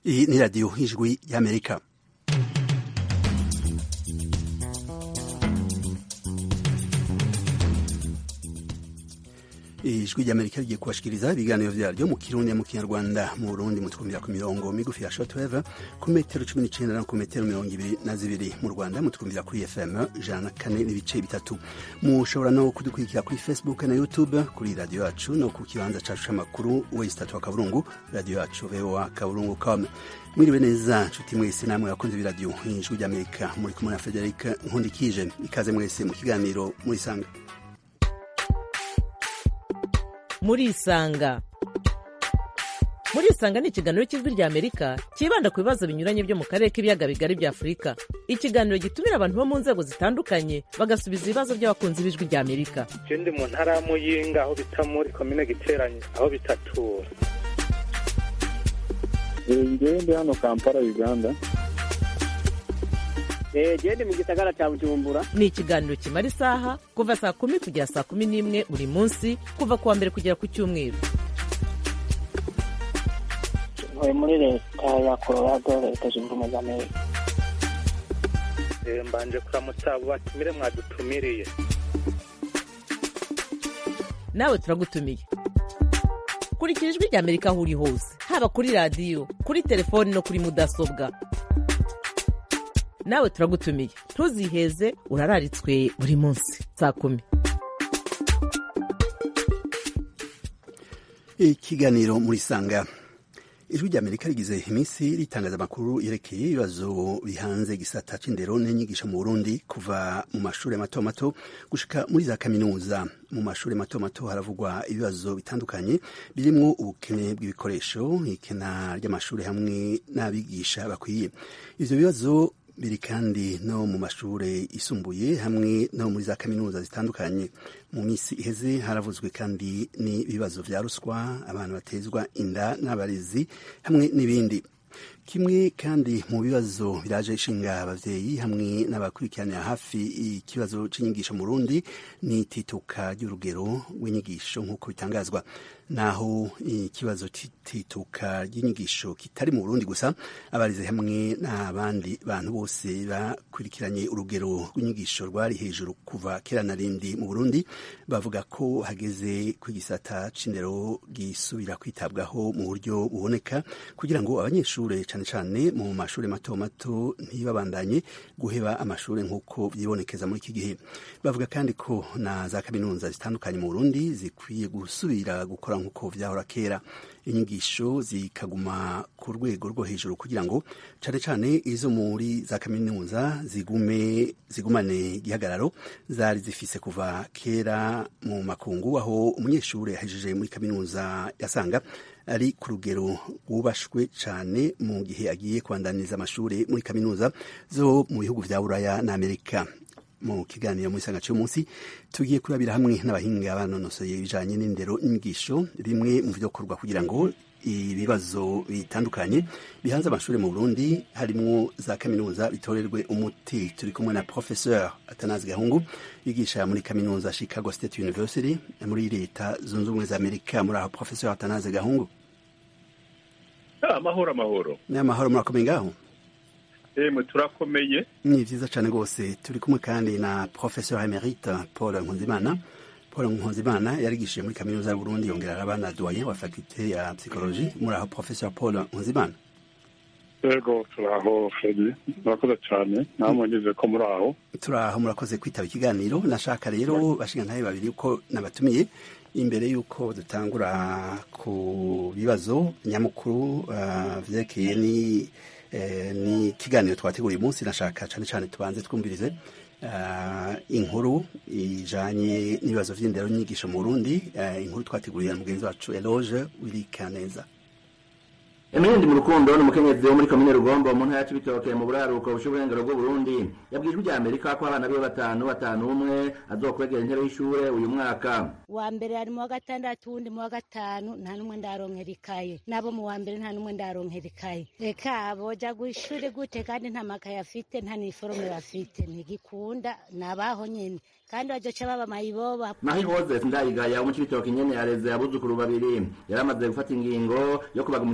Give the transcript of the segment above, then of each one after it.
Iyi ni radiyo y'ijwi y'amerika ijwi ry'amerika rigiye kubashikiriza ibiganiro vyaryo mu kirundi mu kinyarwanda mu burundi mutwumvira ku mirongo migufi ya shortwave ku metero cumi n'icenda no ku metero mirongo ibiri na zibiri mu rwanda mutwumvira kuri fm ijana na kane n'ibice bitatu mushobora no kudukurikira kuri facebook na youtube kuri radiyo yacu no ku kibanza cacu c'amakuru wesitatu wa kaburungu radiyo yacu voa kaburungu com mwiriwe neza nshuti mwese namwe bakunze b'iradiyo ijwi ry'amerika muri kumwe na frederic nkundikije ikaze mwese mu kiganiro murisanga murisanga murisanga ni ikiganiro cy'ijwi rya amerika cyibanda ku bibazo binyuranye byo mu karere k'ibiyaga bigari bya afurika ikiganiro gitumira abantu bo mu nzego zitandukanye bagasubiza ibibazo by'abakunzi b'ijwi rya amerika je ndi mu ntara ya muyinga aho bita muri komine giteranye aho bitatura ngewe ndi hano kampala uganda gende mu gisagara cya bujumbura ni ikiganiro kimara isaha kuva saa kumi kugera saa kumi n'imwe buri munsi kuva ku wa mbere kugera ku cyumweru ntuye muri leta ya colorado leta zunze ubumwe za amerika Eh, mbanje kuramutsa abo batumire mwadutumiriye nawe turagutumiye kurikira ijwi rya amerika aho uri hose haba kuri radiyo kuri telefoni no kuri mudasobwa nawe turagutumiye ntuziheze urararitswe buri munsi saa kumi ikiganiro murisanga ijwi rya amerika rigize iminsi ritangaza amakuru yerekeye ibibazo bihanze igisata c'indero n'inyigisho mu burundi kuva mu mashuri mato mato gushika muri za kaminuza mu mashuri mato mato haravugwa ibibazo bitandukanye birimwo ubukene bw'ibikoresho ikena ry'amashuri hamwe n'abigisha bakwiye ivyo bibazo biri kandi no mu mashure yisumbuye hamwe no muri za kaminuza zitandukanye mu minsi iheze haravuzwe kandi n'ibibazo vya ruswa abantu batezwa inda n'abarezi hamwe n'ibindi kimwe kandi mu bibazo biraje ishinga abavyeyi hamwe n'abakurikiranira hafi ikibazo c'inyigisho mu Burundi ni tituka ry'urugero rw'inyigisho nk'uko bitangazwa naho ikibazo c'itituka ry'inyigisho kitari mu Burundi gusa abarize hamwe n'abandi bantu bose bakurikiranye urugero rw'inyigisho rwari hejuru kuva kera na rindi mu Burundi bavuga ko hageze ku gisata c'indero gisubira kwitabwaho mu buryo buboneka kugira ngo abanyeshure cane cane mu mashuri mato mato ntibabandanye guheba amashuri nk'uko vyibonekeza muri iki gihe bavuga kandi ko na za kaminuza zitandukanye mu Burundi zikwiye gusubira gukora nk'uko vyahora kera inyigisho zikaguma ku rwego rwo hejuru kugira ngo cane cane izo muri za kaminuza zigume zigumane igihagararo zari zifise kuva kera mu makungu aho umunyeshure yahejeje muri kaminuza yasanga ari ku rugero rwubashwe cane mu gihe agiye kubandaniza amashure muri kaminuza zo mu bihugu vya buraya na amerika mu kiganiro muri sanga cy'umunsi tugiye kurabira hamwe n'abahinga banonosoye ibijanye n'indero n'inyigisho bimwe mu vyokorwa kugira ngo ibibazo bitandukanye bihanze amashuri mu Burundi harimwo za kaminuza bitorerwe umuti turi kumwe na professeur Atanazi Gahungu yigisha muri kaminuza Chicago State University muri leta zunze ubumwe za Amerika muri aho professeur Atanazi Gahungu amahoro amahoro n'amahoro murakomeye ngaho emwe turakomeye ni vyiza cane rwose turi kumwe kandi na professeur emerite Paul Nkunzimana Paul Nkunzimana yarigishije muri kaminuza y'Uburundi yongera araba na doyen wa faculté ya psychologie muri aho professeur Paul Nkunzimana yego turaho fredi murakoze cyane namwe ngeze ko muri aho turaho murakoze kwitaba ikiganiro nashaka rero bashingantahe babiri uko nabatumiye imbere y'uko dutangura ku bibazo nyamukuru uh, vyerekeye ni eh, ni kiganiro twateguriye uyu munsi nashaka cane cane tubanze twumvirize uh, inkuru ijanye n'ibibazo vy'indero n'inyigisho mu Burundi uh, inkuru twateguriye na mugenzi wacu Eloge Wirikaneza Emilindi mu rukundo ni umukenyezi wo muri komine Rugombo mu ntara y'Ibitoke mu buraruko bushuburengero bw'u Burundi yabwiye ijwi rya Amerika ko abana biwe batanu batanu umwe azokwegera intebe y'ishure uyu mwaka wa mbere ari mu wa gatandatu uwundi mu wa gatanu nta n'umwe ndaronkera ikaye nabo mu wa mbere nta n'umwe ndaronkera ikaye reka boja gw'ishuri gute kandi nta makaye afite nta niforome bafite ntigikunda nabaho nyene kandi bazoca baba mayiboba naho Joseph Ndayigaya wo mu Cibitoke nyene yareze abuzukuru babiri yari amaze gufata ingingo yo kubagumiza imuhira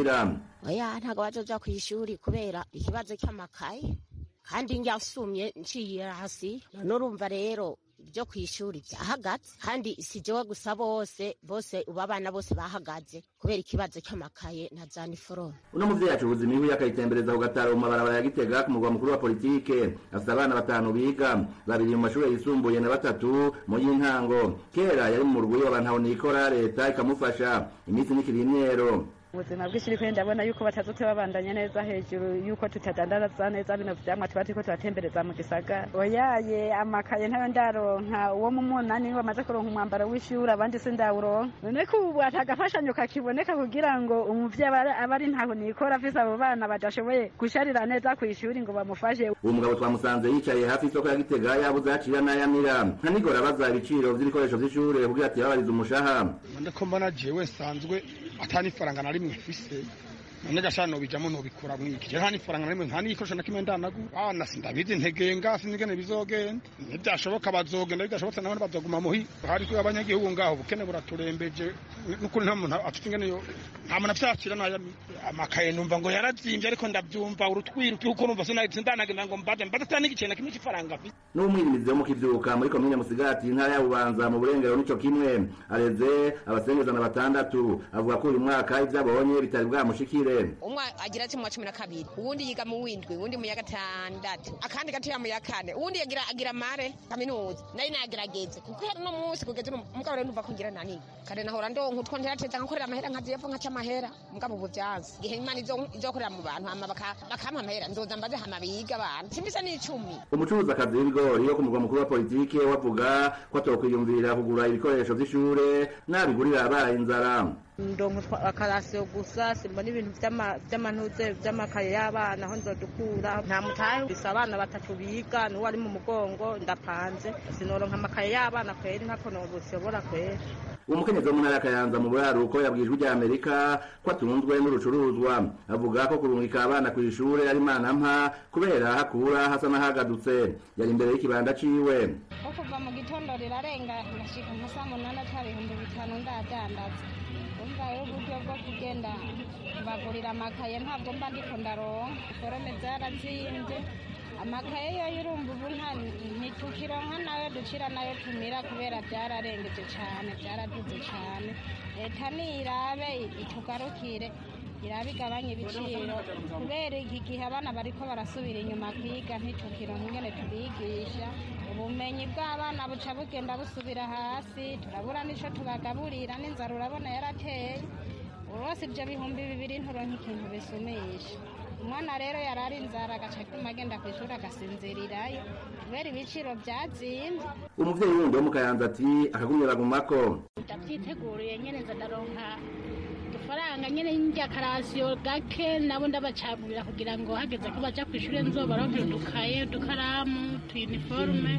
biga oya ntabwo bazoja ku ishuri kubera ikibazo cy'amakaye kandi njyasumye nciye hasi none urumva rero ibyo ku ishuri byahagaze kandi si jewe gusa bose bose ubu abana bose bahagaze kubera ikibazo cy'amakaye na za niforome uno muvyeyi acuruza imihwi akayitembereza ku gataro mu mabarabara ya gitega ku murwa mukuru wa politike afite abana batanu biga babiri mu mashuri yisumbuye na batatu mu y'intango kera yari mu murwi w'abantu nikora leta ikamufasha iminsi nikiri imyero ubuzima bw'ishuri kuri ndabona yuko batazote babandanya neza hejuru yuko tutadandaza neza bino vyamwa tuba turiko turatembereza mu gisagara oyaye amakaye ntayo ndaronka uwo mu munani niwe bamaze kuronka umwambaro w'ishuri abandi sindawuronka none ko ubu atagafashanyo kakiboneka kugira ngo umuvyeyi aba ari ntaho nikora afise abo bana badashoboye gusharira neza ku ishuri ngo bamufashe uwo mugabo twamusanze yicaye hafi y'isoko ya gitega yabuze yacira n'ayamira nka nigora abaza ibiciro vy'ibikoresho vy'ishure kugira ati babarize umushaha ndiko mbona jewe sanzwe atani faranga na rimwe mfise none gashano bijamo nobikora mwiki je nta nifaranga na rimwe nta n'igikoresho na kimwe ndanagu bana sindabizi ntegenga sinigene bizogenda ntibyashoboka bazogenda bidashobotse nabone bazoguma muhi hari twe abanyagihugu ngaho ubukene buraturembeje n'ukuri nta muntu afite ingene yo nta muntu afyakira n'aya amakaye numva ngo yarazimvye ariko ndavyumva urutwiro tuko numva sindanagenda ngo mbade mbade atani igicenda kimwe c'ifaranga mfise n'umwirimizi wo mu kivyuka muri komine musigati intara ya bubanza mu burengero nico kimwe areze abasengezana batandatu avuga ko uyu mwaka ivyo abonye bitari bwamushikire umwe agira ati mu wa cumi na kabiri uwundi yiga mu windwi uwundi mu ya gatandatu akandi gatoya mu ya kane uwundi yagira agira mare kaminuza nayo nagerageze kuko hari no munsi kugeza mugabo rero numva ko ngira nani kare nahora ndonka utwo nterateza nkakorera amahera nkaziyepfo nkaca amahera mugabo ubu vyanze igihe imana izokorera mu bantu hama bakampa amahera nzoza mbaze hama biga abantu simbisa n'icumi umucuruzakazi w'ibigori wo ku murwa mukuru wa politike wavuga ko atokwiyumvira kugura ibikoresho vy'ishure n'abigurira abaye inzara ndonka akarasiyo gusa simbona ibintu vy'amantuze vy'amakaye y'abana aho nzodukura nta mutahe bisa abana batatu biga n'uwo ari mu mugongo ndapanze sinoronka amakaye y'abana kweri ntako nobushobora kweri uwo mukenyezi wo mu ntara ya kayanza mu buraruko yabwijwe rya amerika ko atunzwe n'urucuruzwa avuga ko kurungika abana ku ishure ari imana mpa kubera hakura hasa n'ahagadutse yari imbere y'ikibanda ciwe ko kuva mu gitondo rirarenga ndashika nka saa munani ata ibihumbi bitanu ndadandaza umva rero uburyo bwo kugenda bagurira amakaye ntabwo mba ndiko ndaronka forome zarazimbye amakaye yo urumva ubu ntitukironka nayo ducira nayo tumira kubera byararengeje cyane byaraduze cyane leta nirabe itugarukire irabe igabanya ibiciro kubera iki gihe abana bariko barasubira inyuma kwiga ntitukironka ingene tubigisha ubumenyi bw'abana buca bugenda busubira hasi turabura n'ico tubagaburira n'inzara urabona yarateye urose ibyo bihumbi bibiri nturonka ikintu bisumisha umwana rero yari ari inzara agaca atuma agenda ku ishuri agasinzirirayo kubera ibiciro byazimbye umuvyeyi wundi wo mu kayanza ati akagumye bagumako ndavyiteguriye nyene nza ndaronka udufaranga nyene njya karasiyo gake nabo ndabacagurira kugira ngo hageze ko baja kw'ishure nzobaronkera udukaye udukaramu utuyuniforume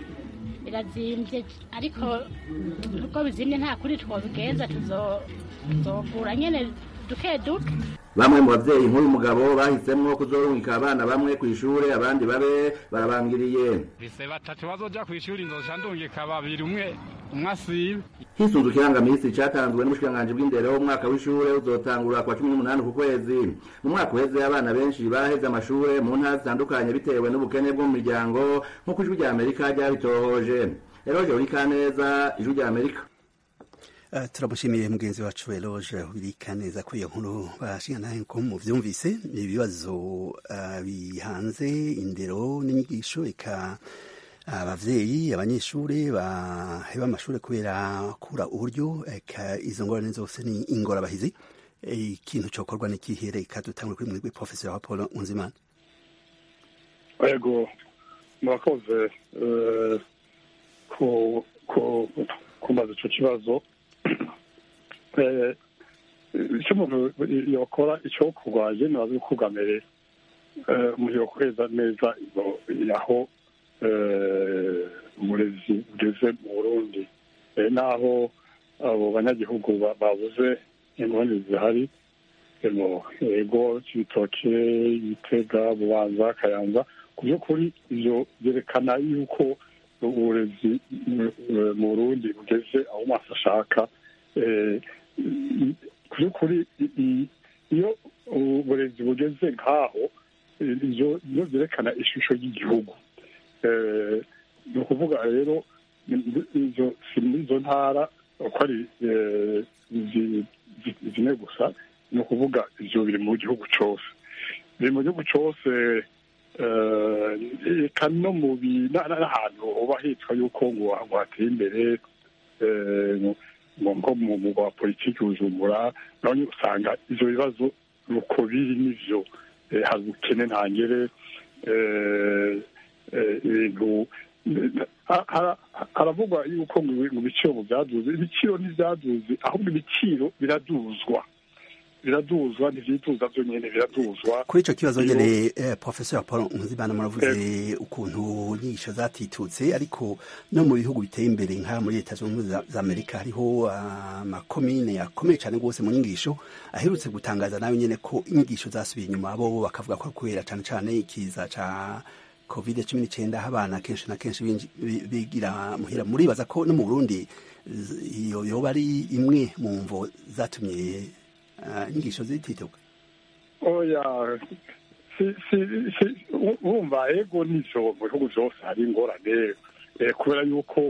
birazimvye ariko uko bizimye nta kuri twobigenza tuzogura nyene duke duke bamwe mu bavyeyi nk'uyu mugabo bahisemwo kuzorungika abana bamwe kw'ishure abandi babe barabangiriye bise batatu bazoja kw'ishuri nzoca ndungika babiri umwe umwe asibe hisunzwe ikirangamisi catanzwe n'ubushikiranganji bw'indero umwaka w'ishure uzotangura kwa cumi n'umunani ku kwezi mu mwaka uheze abana benshi baraheze amashure mu ntara zitandukanye bitewe n'ubukene bwo mu miryango nk'uko ijwi rya amerika ryabitohoje eroje urikaneza ijwi rya amerika Uh, turamushimiye mugenzi wacu Eloge ubirika neza ko iyo nkuru bashingana ko mu vyumvise ibibazo uh, bihanze indero n'inyigisho eka abavyeyi abanyeshuri baheba amashuri kubera kura uburyo eka izo ngorane zose ni ingorabahizi ikintu cokorwa n'ikihere eka dutangure kuri mwebwe professeur wa Paul Unzimana yego murakoze ku ku kumbaza ico kibazo icyo umuntu yakora icyo kurwaye ntibaze kugamere umuntu yakoreza neza aho uburezi bugeze mu burundi n'aho abo banyagihugu babuze ingorane zihari yego cy'ibitoke ibitega bubanza kayanza ku by'ukuri ibyo byerekana yuko uburezi mu burundi bugeze aho maso ashaka ku by'ukuri iyo uburezi bugeze nk'aho ibyo byerekana ishusho y'igihugu ni ukuvuga rero si muri izo ntara uko ari zine gusa ni ukuvuga ibyo biri mu gihugu cyose biri mu gihugu cyose reka no mu n'ahantu uba hitwa yuko ngo hateye imbere nko mu mugwa wa politiki bujumbura nawe usanga ibyo bibazo uko biri n'ibyo hari ubukene ntangere ibintu haravugwa yuko mu biciro byaduze ibiciro ntibyaduze ahubwo ibiciro biraduzwa biraduzwa ntivyiduza byonyene biraduzwa kuri ico kibazo nyene professeur paul nkuzimana muravuze ukuntu inyigisho zatitutse ariko no mu bihugu biteye imbere nka muri leta zunze ubumwe za amerika hariho amakomine yakomeye cane rwose mu nyigisho aherutse gutangaza nawe nyene ko inyigisho zasubiye inyuma bo bakavuga ko kubera cane cane ikiza ca covid cumi n'icyenda aho abana kenshi na kenshi bigira muhira muribaza ko no mu burundi iyo yoba ari imwe mu mvo zatumye inyigisho zitituka oya wumva ego nivyo mu bihugu vyose hari ingorane kubera yuko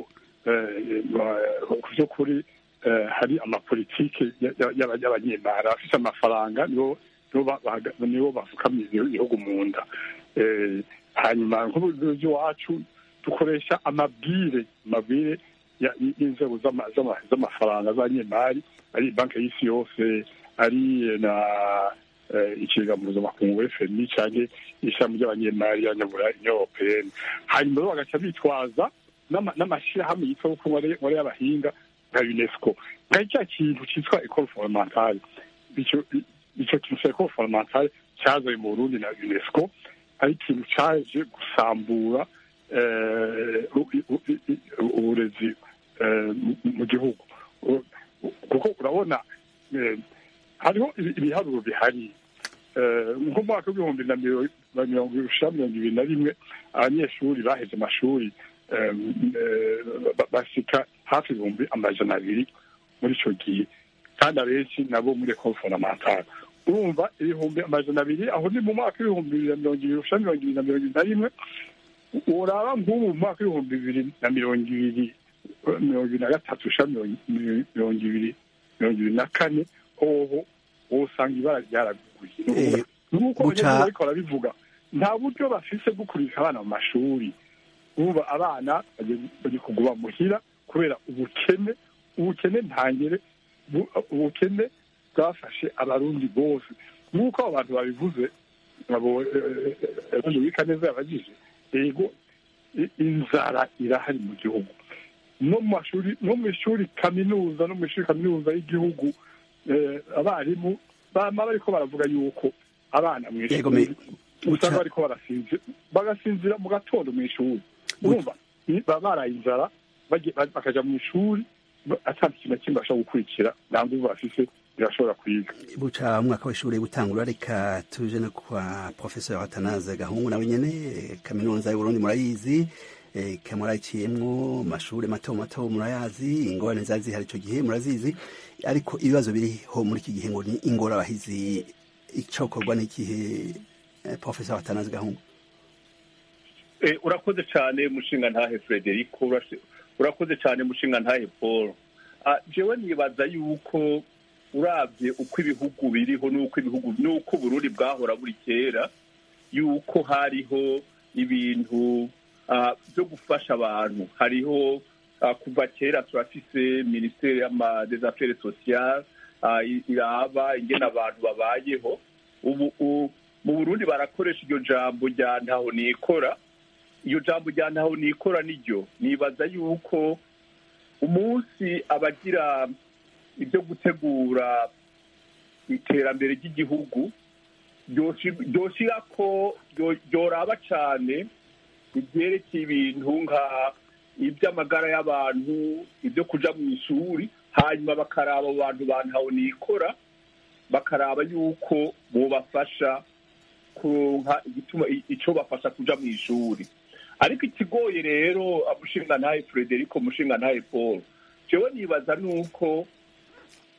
ku vy'ukuri hari amapolitike y'abanyemara bafise amafaranga nibo bafukamiye ibihugu mu nda hanyuma nk'iwacu dukoresha amabwire amabwire y'inzego z'amafaranga z'abanyemari ari banki y'isi yose ari na ikiga mpuzamakungu fmi cyangwa ishami ry'abanyemari y'abanyabura europeyeni hanyuma rero bagaca bitwaza n'amashyirahamwe yitwa ko nkore y'abahinga nka unesco nka cya kintu cyitwa ecole fondamentale icyo kintu cya ecole fondamentale cyazaye mu burundi na unesco ari ikintu cyaje gusambura uburezi mu gihugu kuko urabona hariho ibiharuro bihari nko mu mwaka w'ibihumbi na mirongo ibiri na rimwe abanyeshuri baheze amashuri basika hafi ibihumbi amajana abiri muri icyo gihe kandi abenshi nabo muri ekole fondamentale urumva ibihumbi amajana abiri aho ni mu mwaka w'ibihumbi bibiri na mirongo ibiri usha mirongo ibiri na mirongo ibiri na rimwe uraba nk'ubu mu mwaka w'ibihumbi bibiri na mirongo ibiri mirongo ibiri na gatatu usha mirongo ibiri mirongo ibiri na kane hoho wowe usanga ibara ryaraguye nk'uko abanyeshuri bariko barabivuga nta buryo bafise bwo kurika abana mu mashuri urumva abana bagiye kuguma muhira kubera ubukene ubukene ntangere ubukene bwafashe abarundi bose nk'uko abo bantu babivuze abo ejo wika neza yabagije yego inzara irahari mu gihugu no mu mashuri no mu ishuri kaminuza no mu ishuri kaminuza y'igihugu abarimu bama bariko baravuga yuko abana mu ishuri usanga bariko barasinzira bagasinzira mu gatondo mu ishuri urumva baba baraye inzara bakaja mu ishuri atandi ikintu na kimwe bashobora gukurikira nta nguvu bafise birashobora kwiga buca umwaka w'ishuri gutangura reka tuje no kwa professeur atanaze gahungu nawe nyene kaminuza y'uburundi murayizi kamurayiciyemwo mashuri mato mato murayazi ingorane zari zihari ico gihe murazizi ariko ibibazo biriho muri iki gihe ngo ni ingorabahizi icokorwa n'ikihe professeur atanaze gahungu urakoze cyane mushinga ntahe frederico urakoze cyane mushinga ntahe paul jewe nibaza yuko urabye uko ibihugu biriho n'uko ibihugu n'uko uburundi bwahora buri kera yuko hariho ibintu byo gufasha abantu hariho kuva kera turafise minisiteri des affaires sociales iraba ingene abantu babayeho ubu mu burundi barakoresha iryo jambo rya ntaho nikora iyo jambo rya ntaho nikora niryo nibaza yuko umunsi abagira ibyo gutegura iterambere ry'igihugu ryoshira ko ryoraba cyane ibyerekeye ibintu nka iby'amagara y'abantu ibyo kuja mu ishuri hanyuma bakaraba abo bantu bantaho nikora bakaraba yuko bobafasha kuronka igituma ico bafasha kuja mu ishuri ariko ikigoye rero mushinga ntahe frederico mushinga ntahe paul jewe nibaza nuko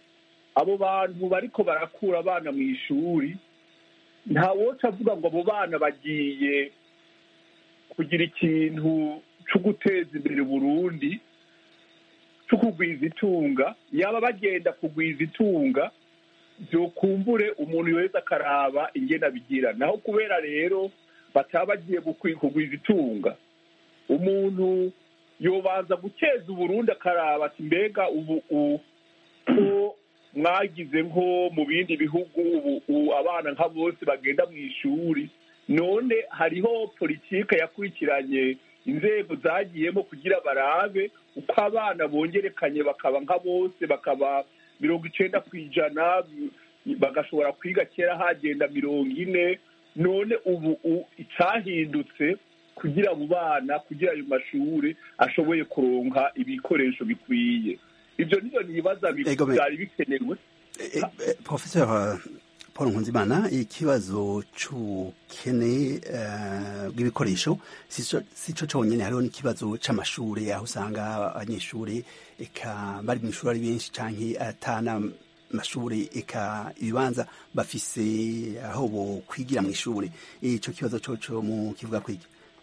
abo bantu bariko barakura abana mu ishuri nta woca avuga ngo abo bana bagiye kugira ikintu cyo guteza imbere Burundi cyo kugwiza itunga yaba bagenda kugwiza itunga byokumbure umuntu wese akaraba ingena bigira naho kubera rero bataba bagiye kugwiza itunga umuntu yobanza guteza uburundi akaraba ati mbega ubu ko mwagize nko mu bindi bihugu ubu abana nka bose bagenda mu ishuri none hariho politike yakurikiranye inzego zagiyemo kugira barabe uko abana bongerekanye bakaba nka bose bakaba mirongo icenda ku ijana bagashobora kwiga kera hagenda mirongo ine none ubu icyahindutse kugira abo bana kugira ayo mashuri ashoboye kuronka ibikoresho bikwiye ibyo nibyo nibaza byari bikenewe professeur paul nkunzimana ikibazo c'ubukene bw'ibikoresho si co conyene hariho n'ikibazo c'amashuri aho usanga abanyeshuri eka bari mw'ishuri ari benshi canke atana mashuri eka ibibanza bafise aho bo kwigira mw'ishuri ico kibazo coco mu kivuga kwiki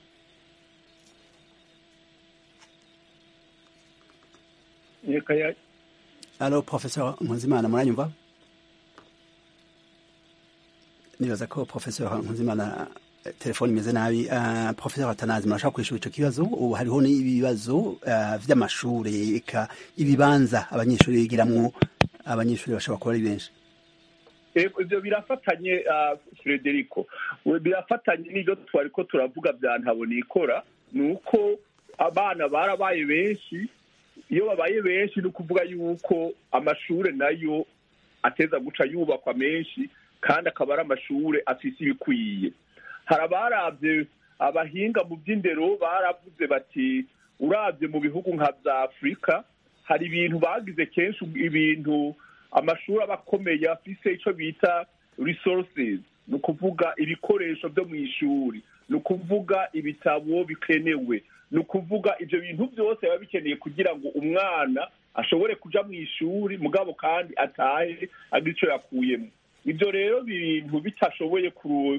alo professeur nkunzimana muranyumva nibaza ko professeur nkunzimana telefoni imeze nabi uh, professeur atanazi murashaka kwishura ico kibazo ubu hariho n'ibibazo uh, vy'amashure eka ibibanza abanyeshuri bigiramwo abanyeshuri bashobora kuba ari benshi ibyo birafatanye frederico birafatanye n'ibyo twari ko turavuga bya ntabonikora ni uko abana barabaye benshi iyo babaye benshi ni ukuvuga yuko amashuri nayo ateza guca yubakwa menshi kandi akaba ari amashuri afise ibikwiye hari abarabye abahinga mu by'indero baravuze bati urabye mu bihugu nka bya afurika hari ibintu bagize kenshi ibintu amashuri aba akomeye afise icyo bita resources ni ukuvuga ibikoresho byo mu ishuri ni ukuvuga ibitabo bikenewe ni ukuvuga ibyo bintu byose biba bikeneye kugira ngo umwana ashobore kuja mu ishuri mugabo kandi atahe agira icyo yakuyemo ibyo rero bintu bitashoboye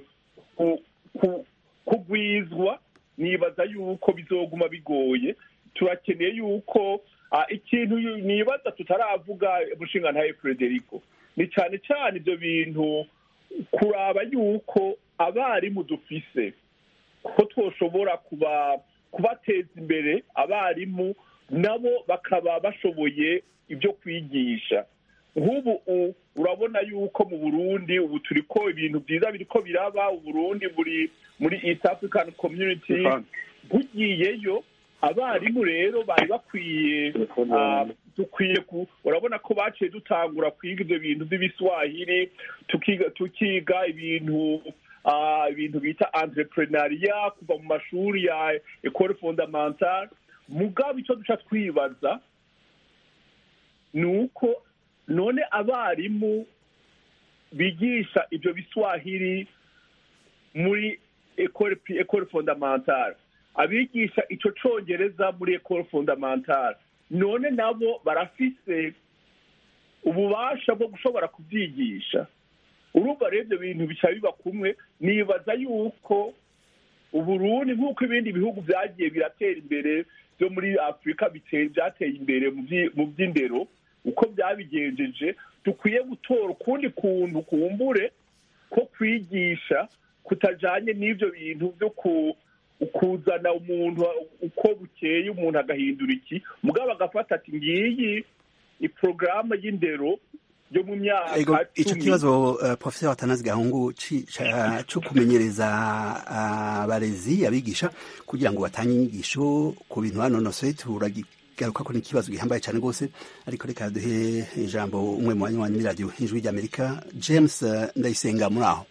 kugwizwa nibaza yuko bizoguma bigoye turakeneye yuko ikintu nibaza tutaravuga mushinga ntaye frederico ni cyane cyane ibyo bintu kuraba yuko abarimu dufise ko twoshobora kuba kubateza imbere abarimu nabo bakaba bashoboye ibyo kwigisha nk'ubu urabona yuko mu burundi ubu turi ko ibintu byiza biri ko biraba uburundi buri muri east african community bugiyeyo abarimu rero bari bakwiye dukwiye urabona ko baciye dutangura kwiga ibyo bintu by'ibiswahili tukiga ibintu ibintu bita entrepreneuria kuva mu mashuri ya ecole fondamentale mugabo icyo duca twibaza ni uko none abarimu bigisha ibyo biswahili muri ecole fondamentale abigisha icyo cyongereza muri ecole fondamentale none nabo barafise ububasha bwo gushobora kubyigisha urumva rero ibyo bintu bica biba kumwe nibaza yuko uburundi nk'uko ibindi bihugu byagiye biratera imbere byo muri afurika byateye imbere mu by'indero uko byabigenjeje dukwiye gutora ukundi kuntu kumbure ko kwigisha kutajanye n'ibyo bintu byo kuzana umuntu uko bukeye umuntu agahindura iki mugabo agafata ati ngiyi iporogaramu y'indero yo mu myaka icyo kibazo uh, professeur atanazi gahungu cyo kumenyereza abarezi abigisha kugira ngo batange inyigisho ku bintu banonosoye turagigaruka ko ni ikibazo gihambaye cyane rwose ariko reka duhe ijambo umwe mu banywanyi muri radiyo ijwi ry'amerika james uh, ndayisenga muri aho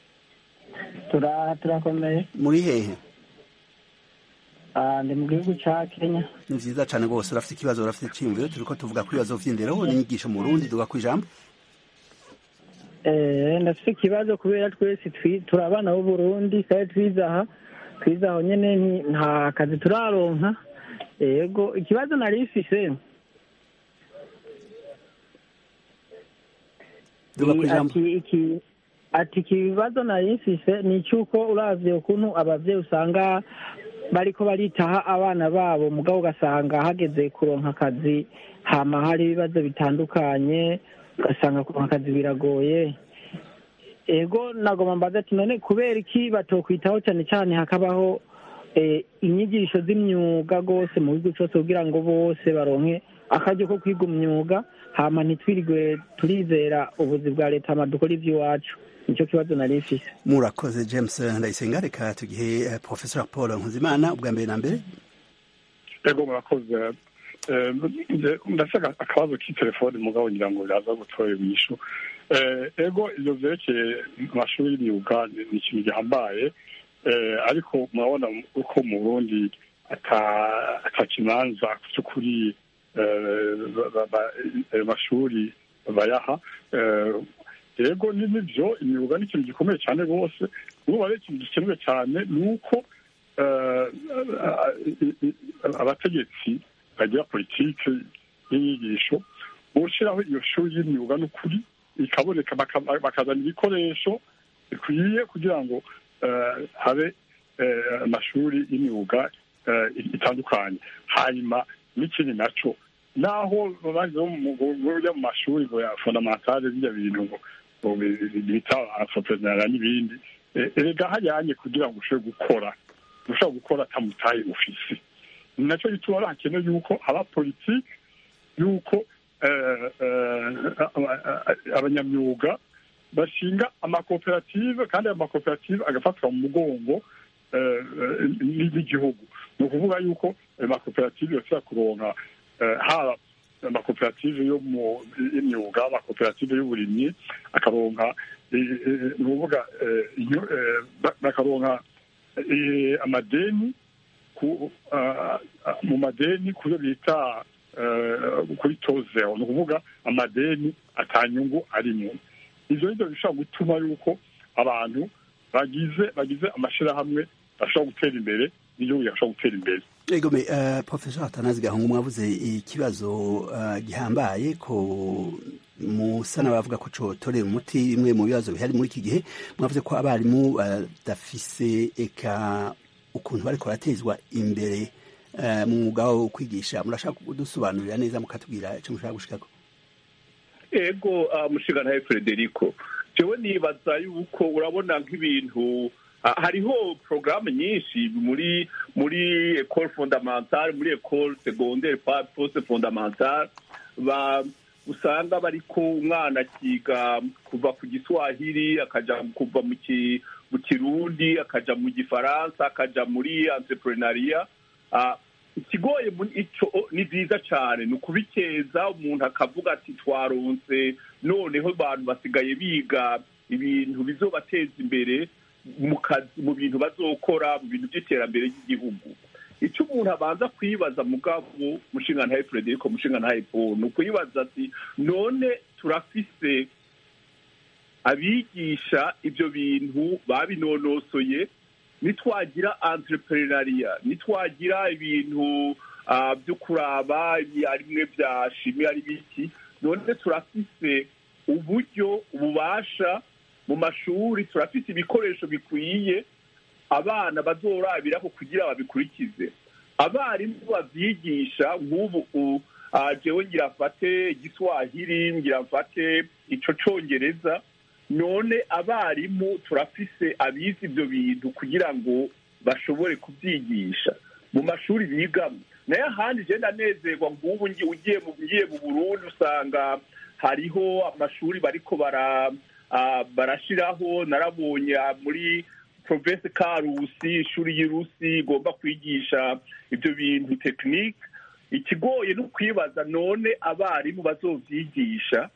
turakomeye muri hehe ndi mu gihugu cya kenya ni vyiza cane rwose urafite ikibazo urafite iciyumviro turiko tuvuga ku bibazo vy'indero n'inyigisho mu burundi duga kw'ijambo ndafite ikibazo kubera twese turi abana b'uburundi kandi twize aha twize aho nyene nta kazi turaronka yego ikibazo nari mfise Duga ku ijambo. ati iki ati iki bibazo nari mfise ni icy'uko uravye ukuntu abavyeyi usanga bariko baritaha abana babo mugabo ugasanga hageze kuronka akazi hama hari ibibazo bitandukanye ugasanga kuronka akazi biragoye ego nagoma mbaza ati none kubera iki batokwitaho cyane cyane hakabaho eh, inyigisho z'imyuga rwose mu gihugu cyose kugira ngo bose baronke akaryo ko kwiga umwuga hama ntitwirigwe turizera ubuzi bwa leta hama dukora ivy'iwacu nicyo kibazo nari mfise murakoze james ndayisenga reka tugihe eh, professor paul nkuzimana ubwa mbere na mbere ego murakoze Eh, nje- ndashaka akabazo k'itelefoni mugabo ngira ngo biraza gutora inyishu Eh, ego ivyo vyerekeye amashuri y'imyuga ni ni ikintu gihambaye Eh, ariko murabona uko mu burundi ata- ata kimanza vy'ukuri eh, ba- ba- ba- ayo mashuri bayaha Eh, yego ni nivyo imyuga ni ikintu gikomeye cyane rwose ubu rero ikintu gikenewe cyane ni uko eh, abategetsi bagira politike y'inyigisho gushyiraho iyo shuri y'imyuga n'ukuri ikaboneka baka- bakazana ibikoresho bikwiye kugira ngo eh, habe eh, amashuri y'imyuga eh, itandukanye hanyuma n'ikindi naco naho baje burya mu mashuri ngo ya fondamentale bijya bintu ngo ngo bi- bi- bita entrepreneur n'ibindi Eh, erega hajyanye kugira ngo ushobore gukora ushobora gukora atamutaye ufise ni nacyo gituma hakenewe yuko haba politiki yuko eh, eh, aba- abanyamyuga bashinga amakoperative kandi ayo makoperative agafatwa mu mugongo eh, eh, n'igihugu ni ukuvuga yuko ayo makoperative yashobora kuronka eh, haba amakoperative yo mu y'imyuga amakoperative y'uburimyi akaronka eh, eh, ni ukuvuga eh, inyo- eh, ba- bakaronka eh, amadeni ku ah, ah, mu madeni kuyo bita eh, kuri tozero ni ukuvuga amadeni atanyungu arimo ivyo nivyo bishobora gutuma yuko abantu bagize bagize amashirahamwe bashobora gutera imbere n'igihugu gishobora gutera imbere Ego me uh, Professor Atanazi Gahungu mwavuze ikibazo uh, gihambaye ko musa n'abavuga ko cotorera umuti bimwe mu bibazo bihari muri iki gihe mwavuze ko abarimu badafise eka ukuntu bariko baratezwa imbere uh, mu mwuga wo kwigisha murashaka kudusobanurira neza mukatubwira ico mushaka gushikako ego uh, mushinganaye frederico jewe nibaza yuko urabona nk'ibintu ah, hariho porogaramu nyinshi muri muri ecole fondamentale muri ecole secondaire pa poste fondamentale ba usanga bariko umwana akiga kuva ku giswahili akaja kuva mu ki mu kirundi akaja mu gifaransa akaja muri entrepreneuria ah, ikigoye muri ico ni vyiza cane ni ukubikeza umuntu akavuga ati twaronse noneho abantu basigaye biga ibintu bizobateza imbere mu kazi mu bintu bazokora mu bintu by'iterambere ry'igihugu icyo umuntu abanza kwibaza mugabo mushinga ntaye frederico mushinga ntaye paul ni ukwibaza ati none turafise abigisha ibyo bintu babinonosoye nitwagira entrepreneuria nitwagira ibintu ah, byo kuraba ari bimwe bya shimi ari biki none turafise uburyo ububasha mu mashuri turafise ibikoresho bikwiye abana bazorabiraho kugira babikurikize abarimu bavyigisha nk'ubu u- ah, jewe ngira mfate igiswahili ngira mfate ico congereza none abarimu turafise abize ivyo bintu kugira ngo bashobore kubyigisha mu mashuri bigamo naye ahandi je ndanezerwa nk'ubu ngi- ugiye mu ngiye mu burundi usanga hariho amashuri bariko bara ah, barashiraho narabonye ah, muri province karusi ishuri y'irusi igomba kwigisha ibyo bintu tekinike ikigoye no kwibaza none abarimu bazovyigisha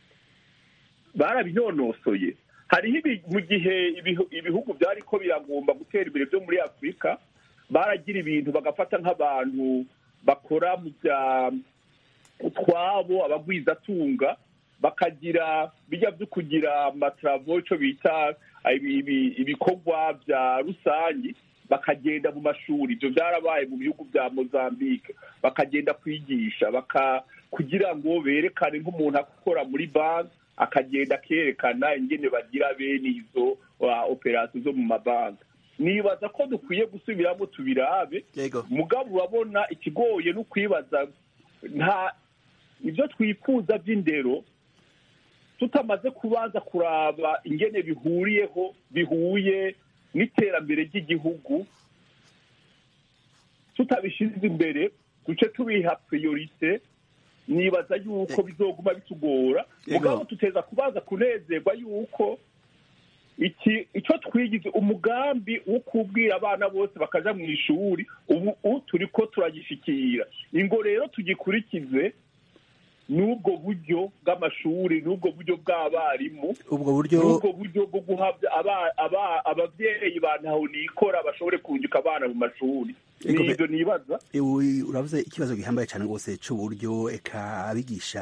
barabinonosoye hariho ibi- mu gihe ibihu- ibihugu byariko biragomba gutera imbere byo muri afurika baragira ibintu bagafata nk'abantu bakora mu bya utwabo abagwizatunga bakagira bijya byo kugira amatravo ico bita ibi- ibi- ibikorwa bya rusangi bakagenda mu mashuri ibyo byarabaye mu bihugu bya mozambique bakagenda kwigisha baka kugira ngo berekane nk'umuntu akora muri banki akagenda akerekana ingene bagira bene izo operasiyo zo mu mabanki nibaza ko dukwiye gusubiramo tubirabe mugabo urabona ikigoye no kwibaza nta ibyo twifuza by'indero tutamaze kubanza kuraba ingene bihuriyeho bihuye n'iterambere ry'igihugu tutabishyize imbere duce tubiha priorite nibaza yuko bizoguma bitugora mugabo tuteza kubanza kunezerwa yuko iki icyo twigize umugambi wo kubwira abana bose bakaja mu ishuri ubu turi ko turagishikira ingo rero tugikurikize n'ubwo buryo bw'amashuri n'ubwo buryo bw'abarimu ubwo buryo n'ubwo buryo bwo guhabwa ababyeyi ba ntaho nikora bashobore kunguka abana mu mashuri nibyo nibaza uravuze ikibazo gihambaye cyane rwose cy'uburyo eka abigisha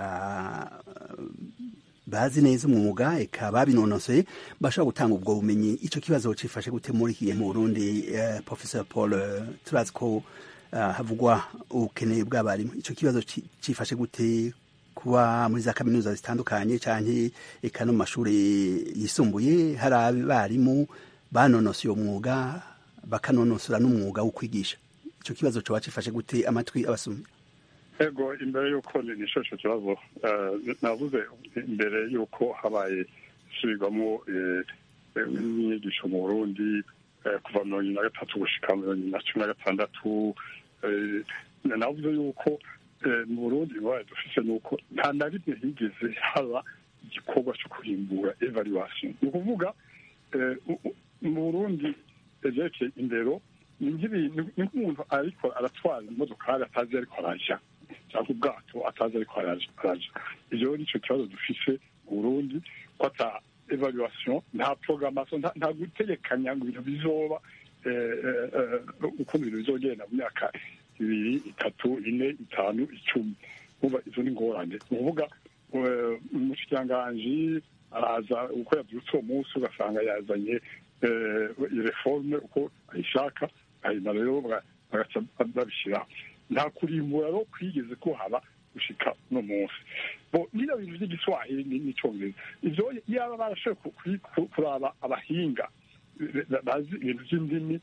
bazi neza umwuga eka babinonosoye bashobora gutanga ubwo bumenyi icyo kibazo cifashe gute muri iki gihe mu burundi professor paul turazi ko havugwa ubukene bw'abarimu icyo kibazo cifashe gute kuba muri za kaminuza zitandukanye cyane eka no mu mashuri yisumbuye hari abarimu banonosoye uwo mwuga bakanonosora n'umwuga wo kwigisha icyo kibazo coba cifashe gute amatwi abasumye ego imbere y'uko nisho icyo kibazo navuze imbere y'uko habaye isubirwamo n'inyigisho mu burundi kuva mirongo ine na gatatu gushika mirongo ine na cumi na gatandatu navuze y'uko mu burundi ingorane dufise ni uko nta na rimwe higeze haba igikorwa cyo kurimbura evaluation ni ukuvuga mu burundi ivyerekeye indero ni nk'umuntu ariko aratwara imodokari atazi ariko araja cyangwa ubwato atazi ariko araja ivyo nico kibazo dufise mu burundi ko ata evaluation nta programmation nta gutegekanya ngo ibintu bizoba uko ibintu bizogenda mu myaka ibiri itatu ine itanu icumi umva izo ni ingorane ni ukuvuga umushikiranganji araza uko yabyutse uwo munsi ugasanga yazanye reforme uko ayishaka hanyuma rero bagaca babishyiraho nta kurimbura rero kwigeze ko haba gushika uno munsi bo niyo bintu by'igiswahili n'icyongereza ivyo yaba barashoboye kuraba abahinga bazi ibintu by'indimi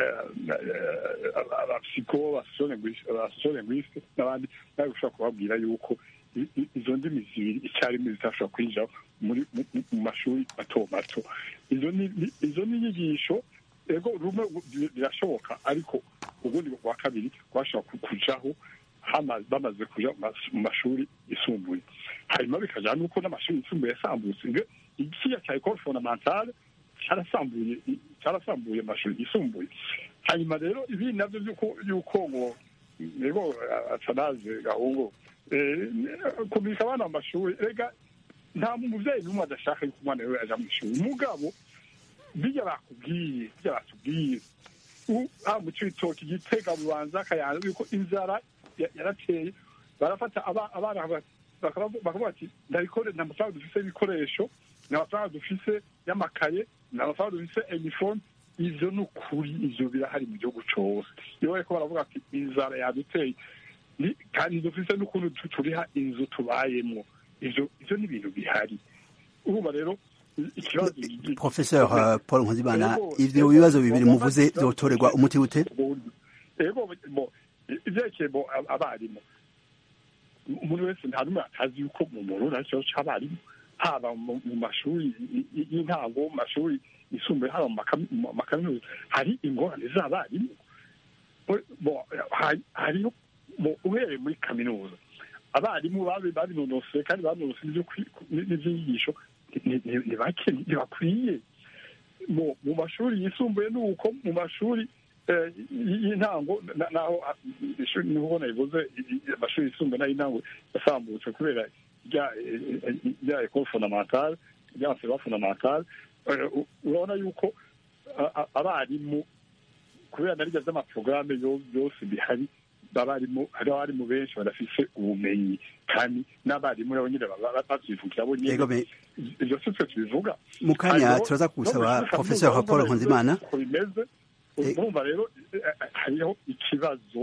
abapsiko abasosiyolingwiste n'abandi bari gushobora kubabwira yuko izo ndimi zibiri icyarimwe zitashobora kwinjira mu mashuri mato mato izo ni inyigisho ego rumwe birashoboka ariko ubundi bwa kabiri bwashobora kujaho bamaze kuja mu mashuri yisumbuye hanyuma bikajana n'uko n'amashuri yisumbuye yasambutse ikiya cya ekole fondamentale cyarasambuye cyarasambuye amashuri yisumbuye hanyuma rero ibi navyo yuko ngo ego atanaze gahungu kumika abana mu mashuri rega nta muvyeyi n'umwe adashaka yuko umwana wewe aja mu ishuri mugabo bijya bakubwiye bijya batubwiye ha mu cibitoki gitega bubanza akayanza yuko inzara yarateye barafata abana bakavuga ati ndarikore nta mafaranga dufise y'ibikoresho nta mafaranga dufise y'amakaye nta mafaranga dufise iniforme ivyo ni ukuri ivyo birahari mu gihugu cose iyo bariko baravuga ati inzara yaduteye kandi dufise n'ukuntu turiha inzu tubayemwo ivyo ivyo ni ibintu bihari urumva rero ikibazo professeur paul nkuzimana ivyo bibazo bibiri muvuze vyotorerwa umuti gute ego ivyerekeye bo abarimu umuntu wese nta n'umwe atazi yuko mu murundi ari ikibazo c'abarimu haba mu mashuri y'intango mu mashuri yisumbuye haba mu makaminuza hari ingorane z'abarimu hariho uhereye muri kaminuza abarimu babinonosoye kandi babinonosoye n'ivyinyigisho ni bake ntibakwiye mu mashuri yisumbuye ni uko mu mashuri y'intango naho niho nabivuze amashuri yisumbuye n'ay'intango yasambutse kubera rya ekole fondamentale rya nseba fondamentale urabona yuko abarimu kubera na rirya z'amaporogaramu yose bihari abarimu hari abarimu benshi badafise ubumenyi kandi n'abarimu nabo nyine bavyivugira bo nyene ivyo si twe tubivuga mu kanya turaza gusaba professeur paul nkunzimana uko bimeze urumva rero hariho ikibazo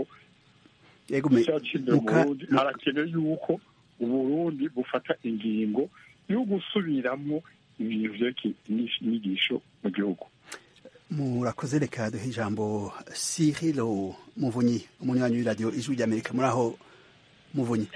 yego cy'imbere mu burundi harakenewe yuko uburundi bufata ingingo yo gusubiramwo ibintu vyerekeye inyigisho mu gihugu murakoze reka duhe ijambo sirilo muvunyi umunywanyi w'iradiyo ijwi ry'amerika muri aho muvunyi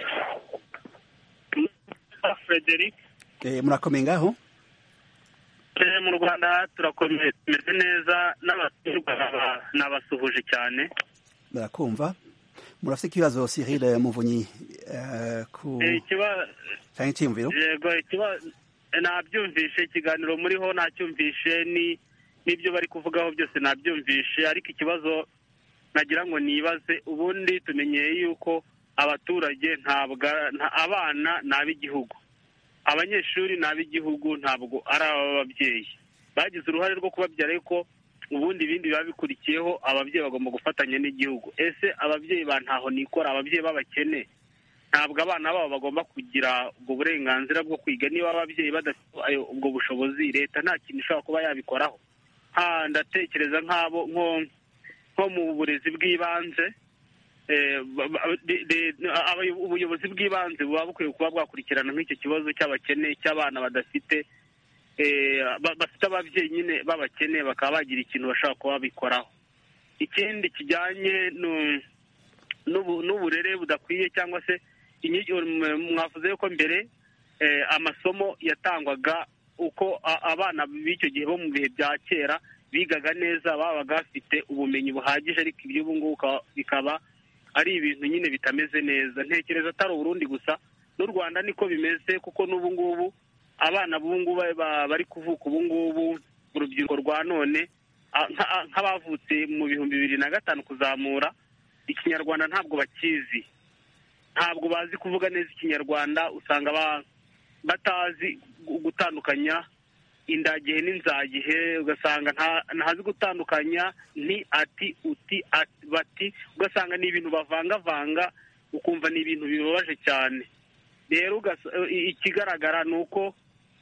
frederic murakomeye ngaho mu rwanda turakomeye tumeze neza n'abatumirwa nabasuhuje cyane barakumva murafite ikibazo Cyril muvunyi ku cyangwa icyiyumviro yego nabyumvishe ikiganiro muriho nacyumvishe ni n'ibyo bari kuvugaho byose nabyumvishe ariko ikibazo nagira ngo nibaze ubundi tumenyeye yuko abaturage ntabwo abana ni ab'igihugu abanyeshuri ni ab'igihugu ntabwo ari ab'ababyeyi bagize uruhare rwo kubabyara ariko ubundi ibindi biba bikurikiyeho ababyeyi bagomba gufatanya n'igihugu ese ababyeyi ba ntaho nikora ababyeyi b'abakene ntabwo abana babo bagomba kugira ubwo burenganzira bwo kwiga niba ababyeyi badafite ubwo bushobozi leta nta kintu ishobora kuba yabikoraho ndatekereza nk'abo nko mu burezi bw'ibanze ubuyobozi bw'ibanze buba bukwiye kuba bwakurikirana nk'icyo kibazo cy'abakene cy'abana badafite bafite ababyeyi nyine b'abakene bakaba bagira ikintu bashobora kuba babikoraho ikindi kijyanye n'uburere budakwiye cyangwa se mwavuze yuko mbere amasomo yatangwaga uko abana b'icyo gihe bo mu bihe bya kera bigaga neza babaga bafite ubumenyi buhagije ariko iby'ubu ngubu bikaba ari ibintu nyine bitameze neza ntekereza atari uburundi gusa n'u rwanda niko bimeze kuko n'ubu ngubu abana b'ubu ngubu bari kuvuka ubu ngubu urubyiruko rwa none nk'abavutse mu bihumbi bibiri na gatanu kuzamura ikinyarwanda ntabwo bakizi ntabwo bazi kuvuga neza ikinyarwanda usanga batazi gutandukanya indagihe n'inzagihe ugasanga ntazi gutandukanya ni ati uti bati ugasanga ni ibintu bavangavanga ukumva ni ibintu bibabaje cyane rero ikigaragara ni uko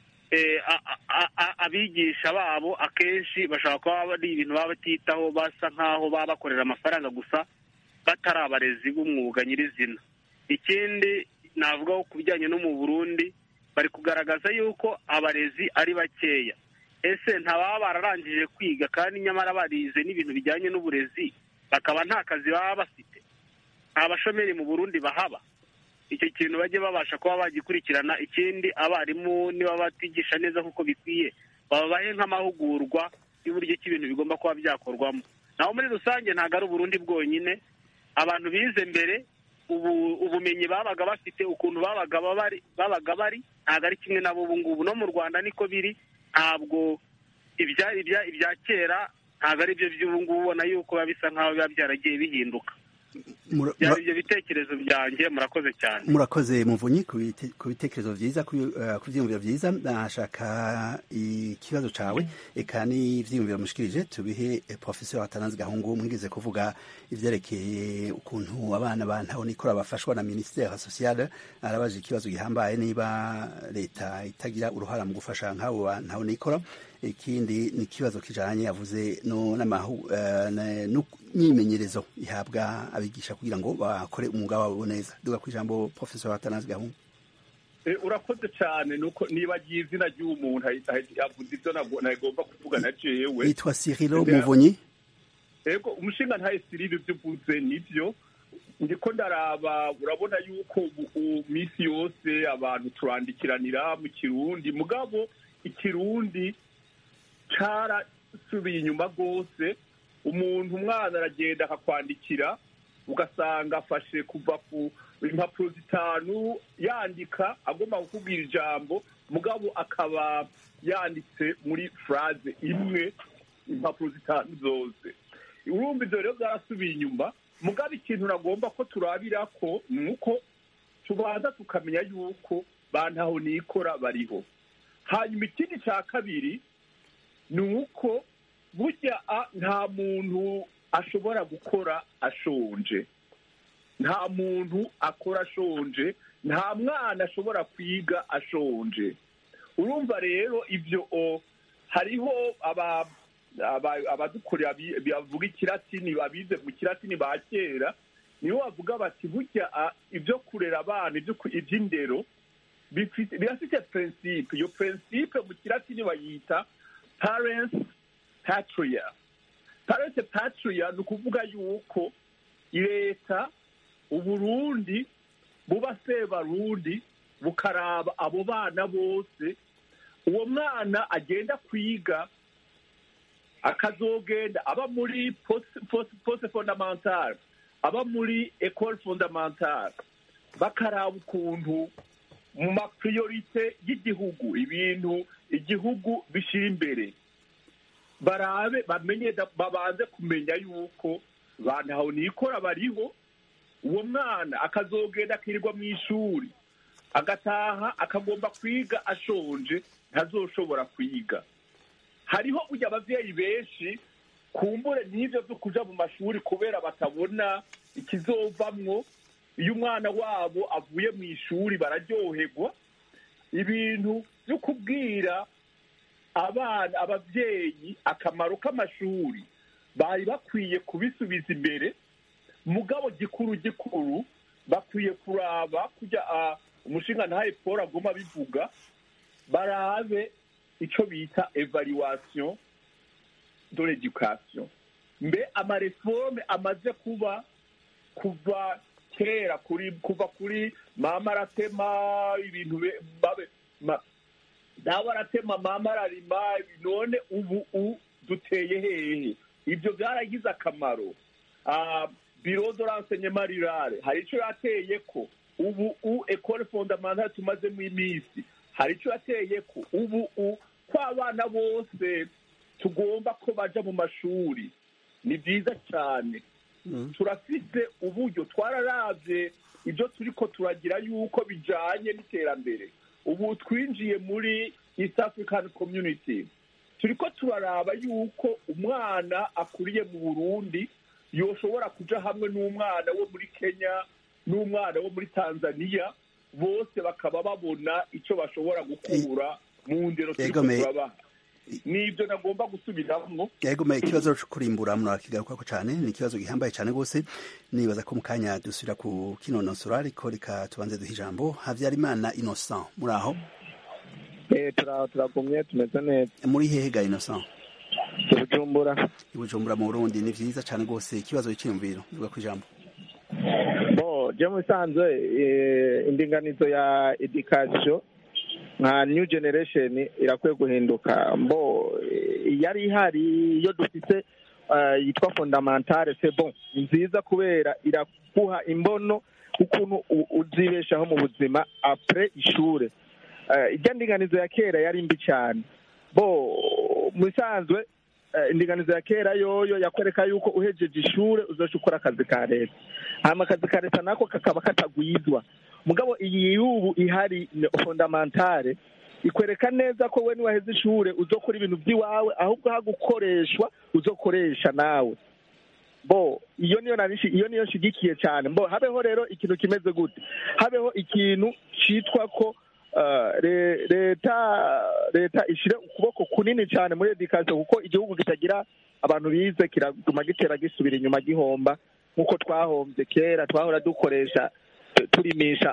abigisha babo akenshi bashobora kuba ari ibintu baba batitaho basa nk'aho baba bakorera amafaranga gusa batari abarezi b'umwuga nyirizina ikindi navugaho ku bijyanye no mu burundi bari kugaragaza yuko abarezi ari bakeya ese ntababa bararangije kwiga kandi nyamara barize n'ibintu bijyanye n'uburezi bakaba nta kazi baba bafite nta bashomeri mu burundi bahaba icyo kintu bajye babasha kuba bagikurikirana ikindi abarimu niba batigisha neza nk'uko bikwiye babahe nk'amahugurwa y'uburyo ki ibintu bigomba kuba byakorwamo naho muri rusange ntabwo ari uburundi bwonyine abantu bize mbere ubu ubumenyi babaga bafite ukuntu babaga bari babaga bari ntabwo ari kimwe nabo ubu ngubu no mu rwanda niko biri ntabwo ibya kera ntabwo ari byo by'ubu ngubu ubona yuko biba bisa nk'aho biba byaragiye bihinduka byari ibyo bitekerezo byanjye murakoze cyane murakoze muvunyi ku bitekerezo byiza ku byiyumviro byiza nashaka ikibazo cyawe eka n'ibyiyumviro mushikirije tubihe professeur atanazi gahungu mwigeze kuvuga ivyerekeye ukuntu abana ba ntaho nikora bafashwa na ministère sociale arabaje ikibazo gihambaye niba leta itagira uruhara mu gufasha nk'abo ba ntaho nikora ikindi ni ikibazo kijanye yavuze no n'amahu n'imyimenyerezo ihabwa abigisha kugira ngo bakore umwuga wabo neza duga ku ijambo professeur atanazi gahungu urakoze cyane nuko nibagiye izina ry'uwo muntu yavuze ibyo nagomba kuvuga na jewe yitwa Cyrilo Muvunyi ego umushinga ntaye Cyrilo ibyo uvuze nibyo ndiko ndaraba urabona yuko minsi yose abantu turandikiranira mu kirundi mugabo ikirundi carasubiye inyuma rwose umuntu umwana aragenda akakwandikira ugasanga afashe kuva ku impapuro zitanu yandika agomba kukubwira ijambo mugabo akaba yanditse muri furaze imwe impapuro zitanu zose urumva ibyo rero byarasubiye inyuma mugabo ikintu nagomba ko turabira ko ni uko tubanza tukamenya yuko bantaho nikora bariho hanyuma ikindi cya kabiri ni uko burya nta muntu ashobora gukora ashonje nta muntu akora ashonje nta mwana ashobora kwiga ashonje urumva rero ibyo hariho abadukorera bavuga ikiratini babize mu kiratini ba kera nibo bavuga bati burya ibyo kurera abana iby'indero bifite birafite principe iyo principe mu kilatini bayita parents patria parents patria ni ukuvuga yuko leta uburundi buba sebarundi bukaraba abo bana bose uwo mwana agenda kwiga akazogenda aba muri poste fondamentale aba muri ecole fondamentale bakaraba ukuntu mu mapriorite y'igihugu ibintu igihugu bishyira imbere barabe bamenye babanze kumenya yuko bantaho nikora bariho uwo mwana akazogenda akirirwa mu ishuri agataha akagomba kwiga ashonje ntazoshobora kwiga hariho ujya ababyeyi benshi kumbure n'ibyo byo kuja mu mashuri kubera batabona ikizovamwo iyo umwana wabo avuye mu ishuri bararyoherwa ibintu byo kubwira abana ababyeyi akamaro k'amashuri bari bakwiye kubisubiza imbere mugabo gikuru gikuru bakwiye kuraba kujya umushinga ntahe paul agomba bivuga barabe icyo bita evaluation de l'education mbe amareforme amaze kuba kuva kera kuri kuva kuri mama aratema ibintu babe dawe aratema mama ararima none ubu u duteye hehe ibyo byaragize akamaro biro de renseignement rurale hari icyo yateye ko ubu u ecole fondamentale tumazemo iminsi hari icyo yateye ko ubu u ko abana bose tugomba ko baja mu mashuri ni byiza cyane turafite uburyo twararavye ibyo turi ko turagira yuko bijanye n'iterambere ubu twinjiye muri east african community turi ko turaraba yuko umwana akuriye mu burundi yoshobora kuja hamwe n'umwana wo muri kenya n'umwana wo muri tanzania bose bakaba babona icyo bashobora gukura mu ndero turi ko turabaha nibyo nagomba gusubiramo yego me ikibazo cyo kurimbura murakigaruka cyane ni ikibazo gihambaye cyane rwose nibaza ko mu kanya dusubira ku kinonosora ariko reka tubanze duha ijambo habyarimana innocent muri aho turaho turagumye tumeze neza muri hehe ga innocent ibujumbura ibujumbura mu burundi ni vyiza cyane rwose ikibazo cy'iyumviro mvuga ku ijambo bo je musanzwe indinganizo ya education nka new generation irakwiye guhinduka mbo yari ihari iyo dufite yitwa fondamentale c'est bon ni nziza kubera iraguha imbono ukuntu uzibeshaho mu buzima apres ishure ijya ndinganizo ya kera yari mbi cyane bo musanzwe indinganizo ya kera yoyo yakwereka yuko uhejeje ishure uzoca ukora akazi ka leta hama akazi ka leta nako kakaba katagwizwa mugabo iyi y'ubu ihari fondamentale ikwereka neza ko we niwaheze ishure uzokora ibintu by'iwawe ahubwo hagukoreshwa uzokoresha nawe bo iyo niyo nanishi iyo niyo nshigikiye cyane mbo habeho rero ikintu kimeze gute habeho ikintu citwa ko leta leta ishire ukuboko kunini cyane muri edikasiyo kuko igihugu kitagira abantu bize kiraguma gitera gisubira inyuma gihomba nk'uko twahombye kera twahora dukoresha turimisha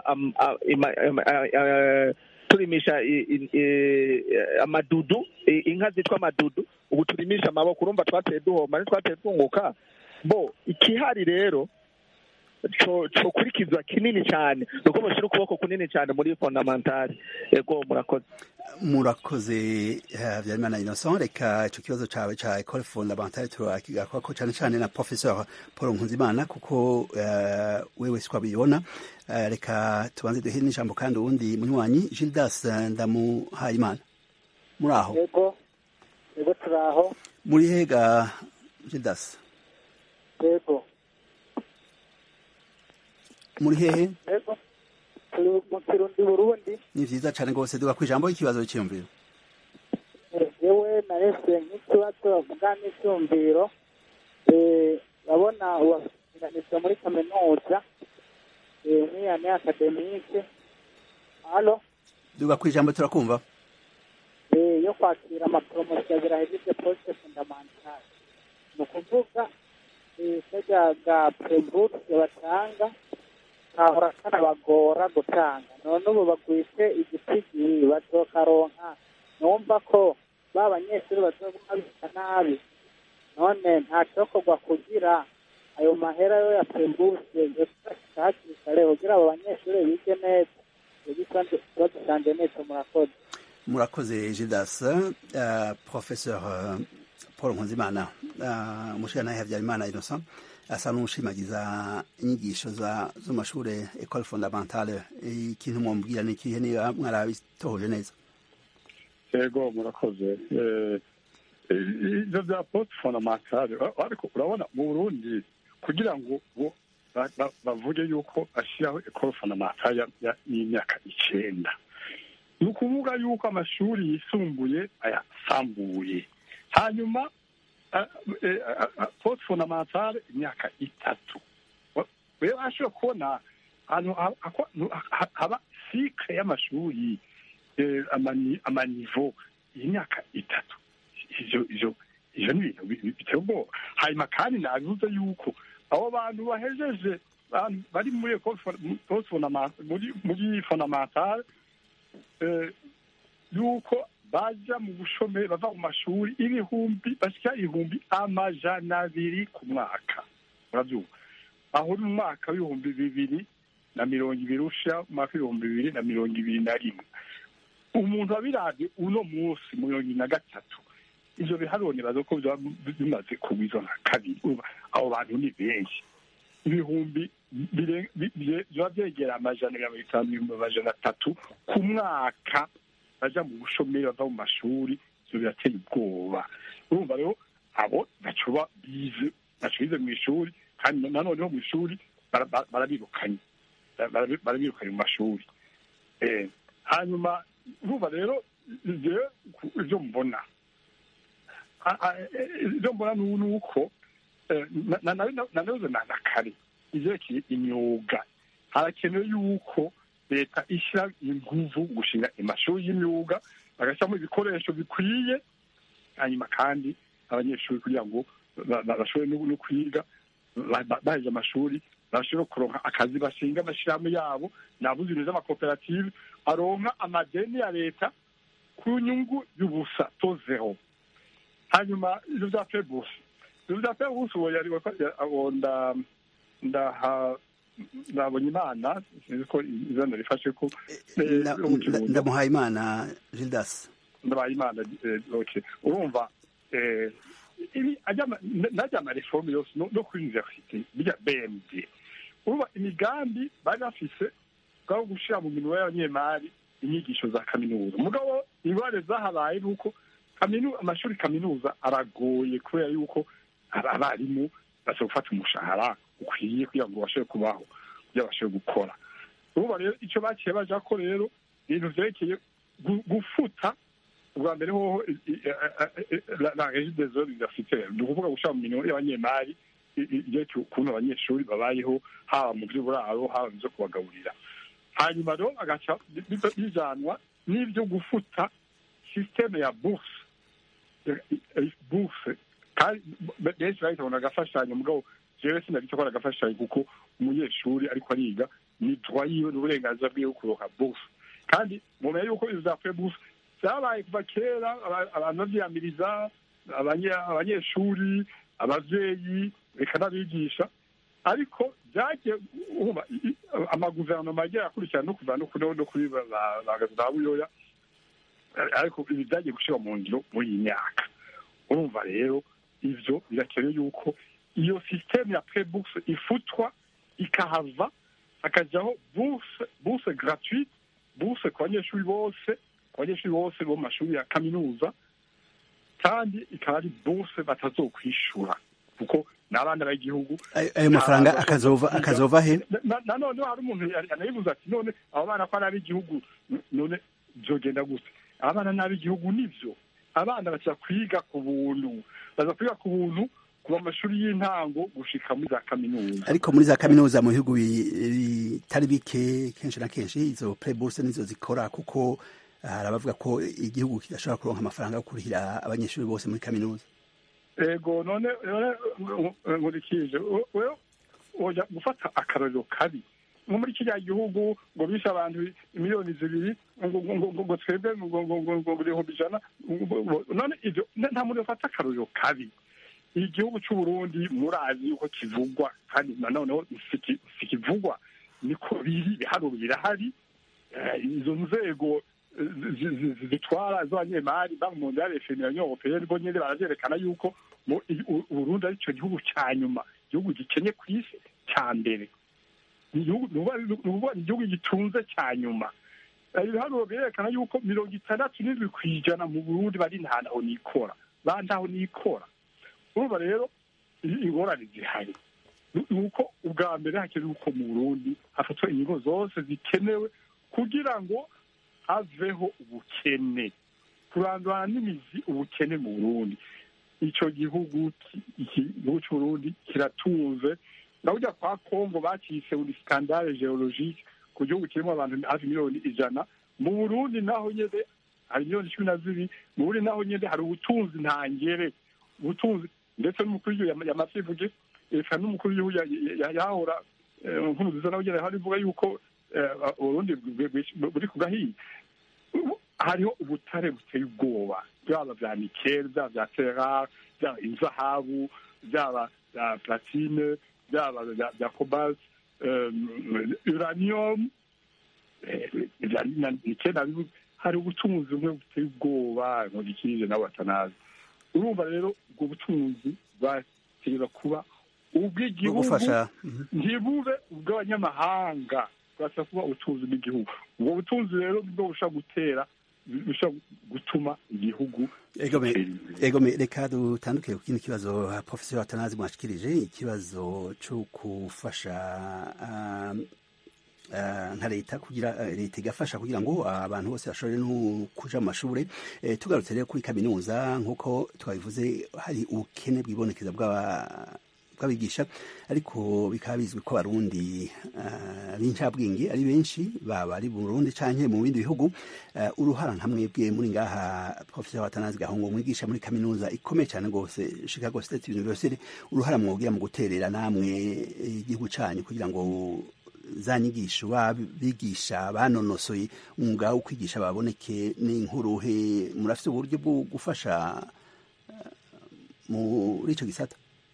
turimisha amadudu inka zitwa amadudu ubu turimisha amaboko urumva twateye duhomba ntitwateye twunguka bo ikihari rero cokurikizwa kinini cyane nuko mushyira ukuboko kunini cyane muri fondamentale ego murakoze murakoze habyarimana innocent reka icyo kibazo cyawe cya ecole fondamentale turakigaruka cyane cyane na professeur paul nkunzimana kuko wewe siko abibona reka tubanze duhe n'ijambo kandi uwundi munywanyi gildas ndamuhayimana muri aho yego yego turaho muri hega gildas yego muri hehe yego turi mu kirundi burundi ni vyiza cane rwose duga kwijambo ikibazo cyiyumviro yewe narese nk'ikibazo bavuga n'icyumviro urabona uwapiganizwa muri kaminuza nk'iyane akademike halo duga kwijambo turakumva yo kwakira amaporomosiyo birahejeje poste fondamentale ni ukuvuga kajya ga preburse batanga kahora kanabagora gutanga none ubu bagwise igitigi bazokaronka numva ko ba banyeshuri bazoguma bisa nabi none nta cokorwa kugira ayo mahera yo ya pembuse yosashika hakiri kare kugira abo banyeshuri bige neza ikibazo canje nico murakoze murakoze jidas uh, professeur uh, paul nkunzimana uh, umushirantahe habyarimana innocent asa n'ushimagiza inyigisho zo mashure ecole fondamentale ikintu mwumubwira ni ikihe niba mwarabitohoje neza yego murakoze ivyo vya poste fondamentale ariko urabona mu burundi kugira ngo bavuge yuko ashyiraho ecole fondamentale y'imyaka icenda ni ukuvuga yuko amashuri yisumbuye ayasambuye hanyuma poste fondamentale imyaka itatu rero ashobora kubona ahantu haba sikre y'amashuri amanivo y'imyaka itatu ivyo ivyo ivyo ni ibintu biteye ubwoba hanyuma kandi nabivuze yuko abo bantu bahejeje bari muri muri fondamentale yuko baja mu bushomeri bava mu mashuri ibihumbi bashyira ibihumbi amajana abiri ku mwaka urabyumva aho ni mu mwaka w'ibihumbi bibiri na mirongo ibiri usha umwaka w'ibihumbi bibiri na mirongo ibiri na rimwe umuntu wabiravye uno munsi mu mirongo ibiri na gatatu ivyo biharuro nibaza ko vyoba bimaze kugwizwa nka kabiri abo bantu ni benshi ibihumbi vyoba vyegera amajana mirongo itanu ibihumbi amajana atatu ku mwaka baja mu bushomeri bava mu mashuri ivyo birateye ubwoba urumva rero abo bacoba bize baco bize mw'ishuri kandi nanoneho mw'ishuri barabirukanye barabirukanye mu mashuri hanyuma urumva rero ivyo mbona ivyo mbona ni uko nanabuze na kare ivyerekeye imyuga harakenewe yuko leta ishyira inguvu gushinga amashuri y'imyuga bagashyiramo ibikoresho bikwiye hanyuma kandi abanyeshuri kugira ngo bashobore no kwiga baheje amashuri bashobore kuronka akazi bashinga amashyirahamwe yabo nabuze ibintu z'amakoperative aronka amadeni ya leta ku nyungu y'ubusa to zero hanyuma ivyo vya pebusi ivyo vya pebusi uwo yari nda ndaha ndabonye imana sinzi ko izina rifashe ko ndamuhaye imana gildas ndabaye imana ok urumva najya amareforme yose no kuri universite bijya bmd urumva imigambi bari bafise bwabo gushira mu minwe y'abanyemari inyigisho za kaminuza mugabo ingorane zahabaye ni uko amashuri kaminuza aragoye kubera yuko abarimu bashobora gufata umushahara ukwiye kugira ngo bashobore kubaho kugira bashobore gukora urumva rero icyo bakiye baja ko rero ibintu vyerekeye gufuta ubwa mbere hoho la régie des œuvres universitaires ni ukuvuga gushira mu minwe y'abanyemari ivyerekeye ukuntu abanyeshuri babayeho haba mu vy'uburaro haba mu vyo kubagaburira hanyuma rero bagaca bijanwa n'ivyo gufuta systeme ya bourse bourse kandi benshi bahita babona agafashanyo mugabo jewe sinabita ko ari agafashanyo kuko umunyeshuri ariko ariga ni droit yiwe n'uburenganzira bwiwe kuronka bourse kandi mumenya yuko ibyo vya bourse vyabaye kuva kera abantu bavyiyamiriza abanyeshuri abavyeyi reka n'abigisha ariko vyagiye amaguverinoma yagiye akurikirana no kuva no kuri ba buyoya ariko ibi vyagiye gushira mu ngiro muri iyi myaka urumva rero ivyo birakenewe yuko iyo systeme ya pre-bourse ifutwa ikahava hakajaho bourse bourse gratuite bourse ku banyeshuri bose ku banyeshuri bose bo mu mashuri ya kaminuza kandi ikaba ari bourse batazokwishura kuko n'abana b'igihugu ayo mafaranga akazova akazova he nanone hari umuntu anayibuza ati none abo bana ko ari ab'igihugu none vyogenda gute abana n'ab'igihugu nivyo abana baza kwiga ku buntu baza kwiga ku buntu kuva amashuri y'intango gushika muri za kaminuza ariko muri za kaminuza mu bihugu bitari bike kenshi na kenshi izo preburse nizo zikora kuko hari abavuga ko igihugu kidashobora kuronka amafaranga yo kurihira abanyeshuri bose muri kaminuza ego none none nkurikije wewe woja gufata akarorero kabi nko muri kiriya gihugu ngo bishe abantu miliyoni zibiri ngo ngo ngo ngo twebwe ngo ngo ngo ngo ngo ibihumbi ijana none ibyo nta muntu yafata akarorero kabi igihugu cy'u Burundi murazi yuko kivugwa kandi nanoneho sikivugwa niko biri ibiharuro birahari izo nzego zitwara z'abanyemari banki mondiale femina union européenne bo nyine baravyerekana yuko uburundi ari cyo gihugu cya nyuma igihugu gikenye ku isi cya mbere ni igihugu gitunze cya nyuma ibiharuro birerekana yuko mirongo itandatu n'indwi ku ijana mu burundi bari ntaho nikora ba ntaho nikora urumva rero ingorane zihari ni uko ubwa mbere hakenewe uko mu burundi hafatwa ingingo zose zikenewe kugira ngo haveho ubukene kurandurana n'imizi ubukene mu burundi icyo gihugu igihugu cy'uburundi kiratunze urabona kwa kongo bakise uri skandale geologike ku gihugu kirimo abantu hafi miliyoni ijana mu burundi naho nyine hari miliyoni cumi na zibiri mu burundi naho nyine hari ubutunzi ntangere ubutunzi ndetse n'umukuru w'igihugu yamaze ivuge eka n'umukuru w'igihugu yahora nkuru nziza nawe nyine hari ivuga yuko uburundi buri ku gahiye hariho ubutare buteye ubwoba byaba bya nikeli byaba bya terare byaba inzahabu byaba bya platine byaba bya cobalt uranium nikeli hari ubutunzi bumwe buteye ubwoba nkurikije nawe batanazi urumva rero ubwo butunzi bwategereza kuba ubw'igihugu ntibube ubw'abanyamahanga bwasa kuba ubutunzi bw'igihugu ubwo butunzi rero nibwo bushobora gutera bishobora gutuma igihugu egome reka dutandukire ku kindi kibazo profesor atanazi mwashikirije ikibazo cyo gufasha nka leta kugira leta igafasha kugira ngo abantu bose bashobore no kuja mu mashure tugarutse rero kuri kaminuza nk'uko twabivuze hari ubukene bwibonekeza bw'abigisha ariko bikaba bizwi ko abarundi b'incabwenge ari benshi baba ari burundi canke mu bindi bihugu uruhara nkamwe bwe muri ngaha professor watanazi gahungu mwigisha muri kaminuza ikomeye cyane rwose chicago state university uruhara mwogira mu guterera namwe igihugu canyu kugira ngo za nyigisho bigisha banonosoye umwuga wo kwigisha baboneke n'inkuruhe murafite uburyo bwo gufasha muri icyo gisata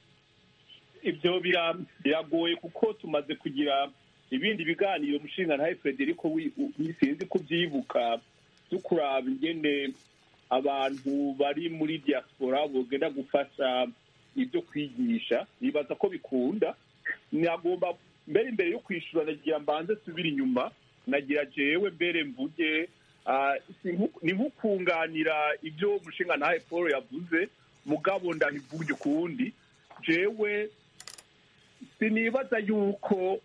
ibyo biragoye kuko tumaze kugira ibindi biganiro umushinga ntawe frederico sinzi kubyibuka byo kuraba ingene abantu bari muri diaspora bagenda gufasha ibyo kwigisha bibaza ko bikunda nagomba mbere imbere yo kwishyura nagira mbanze subira inyuma nagira jewe mbere mvuge ni nk'ukunganira ibyo umushinga ntawe paul yavuze mugabo ndahivuge ukundi jewe sinibaza yuko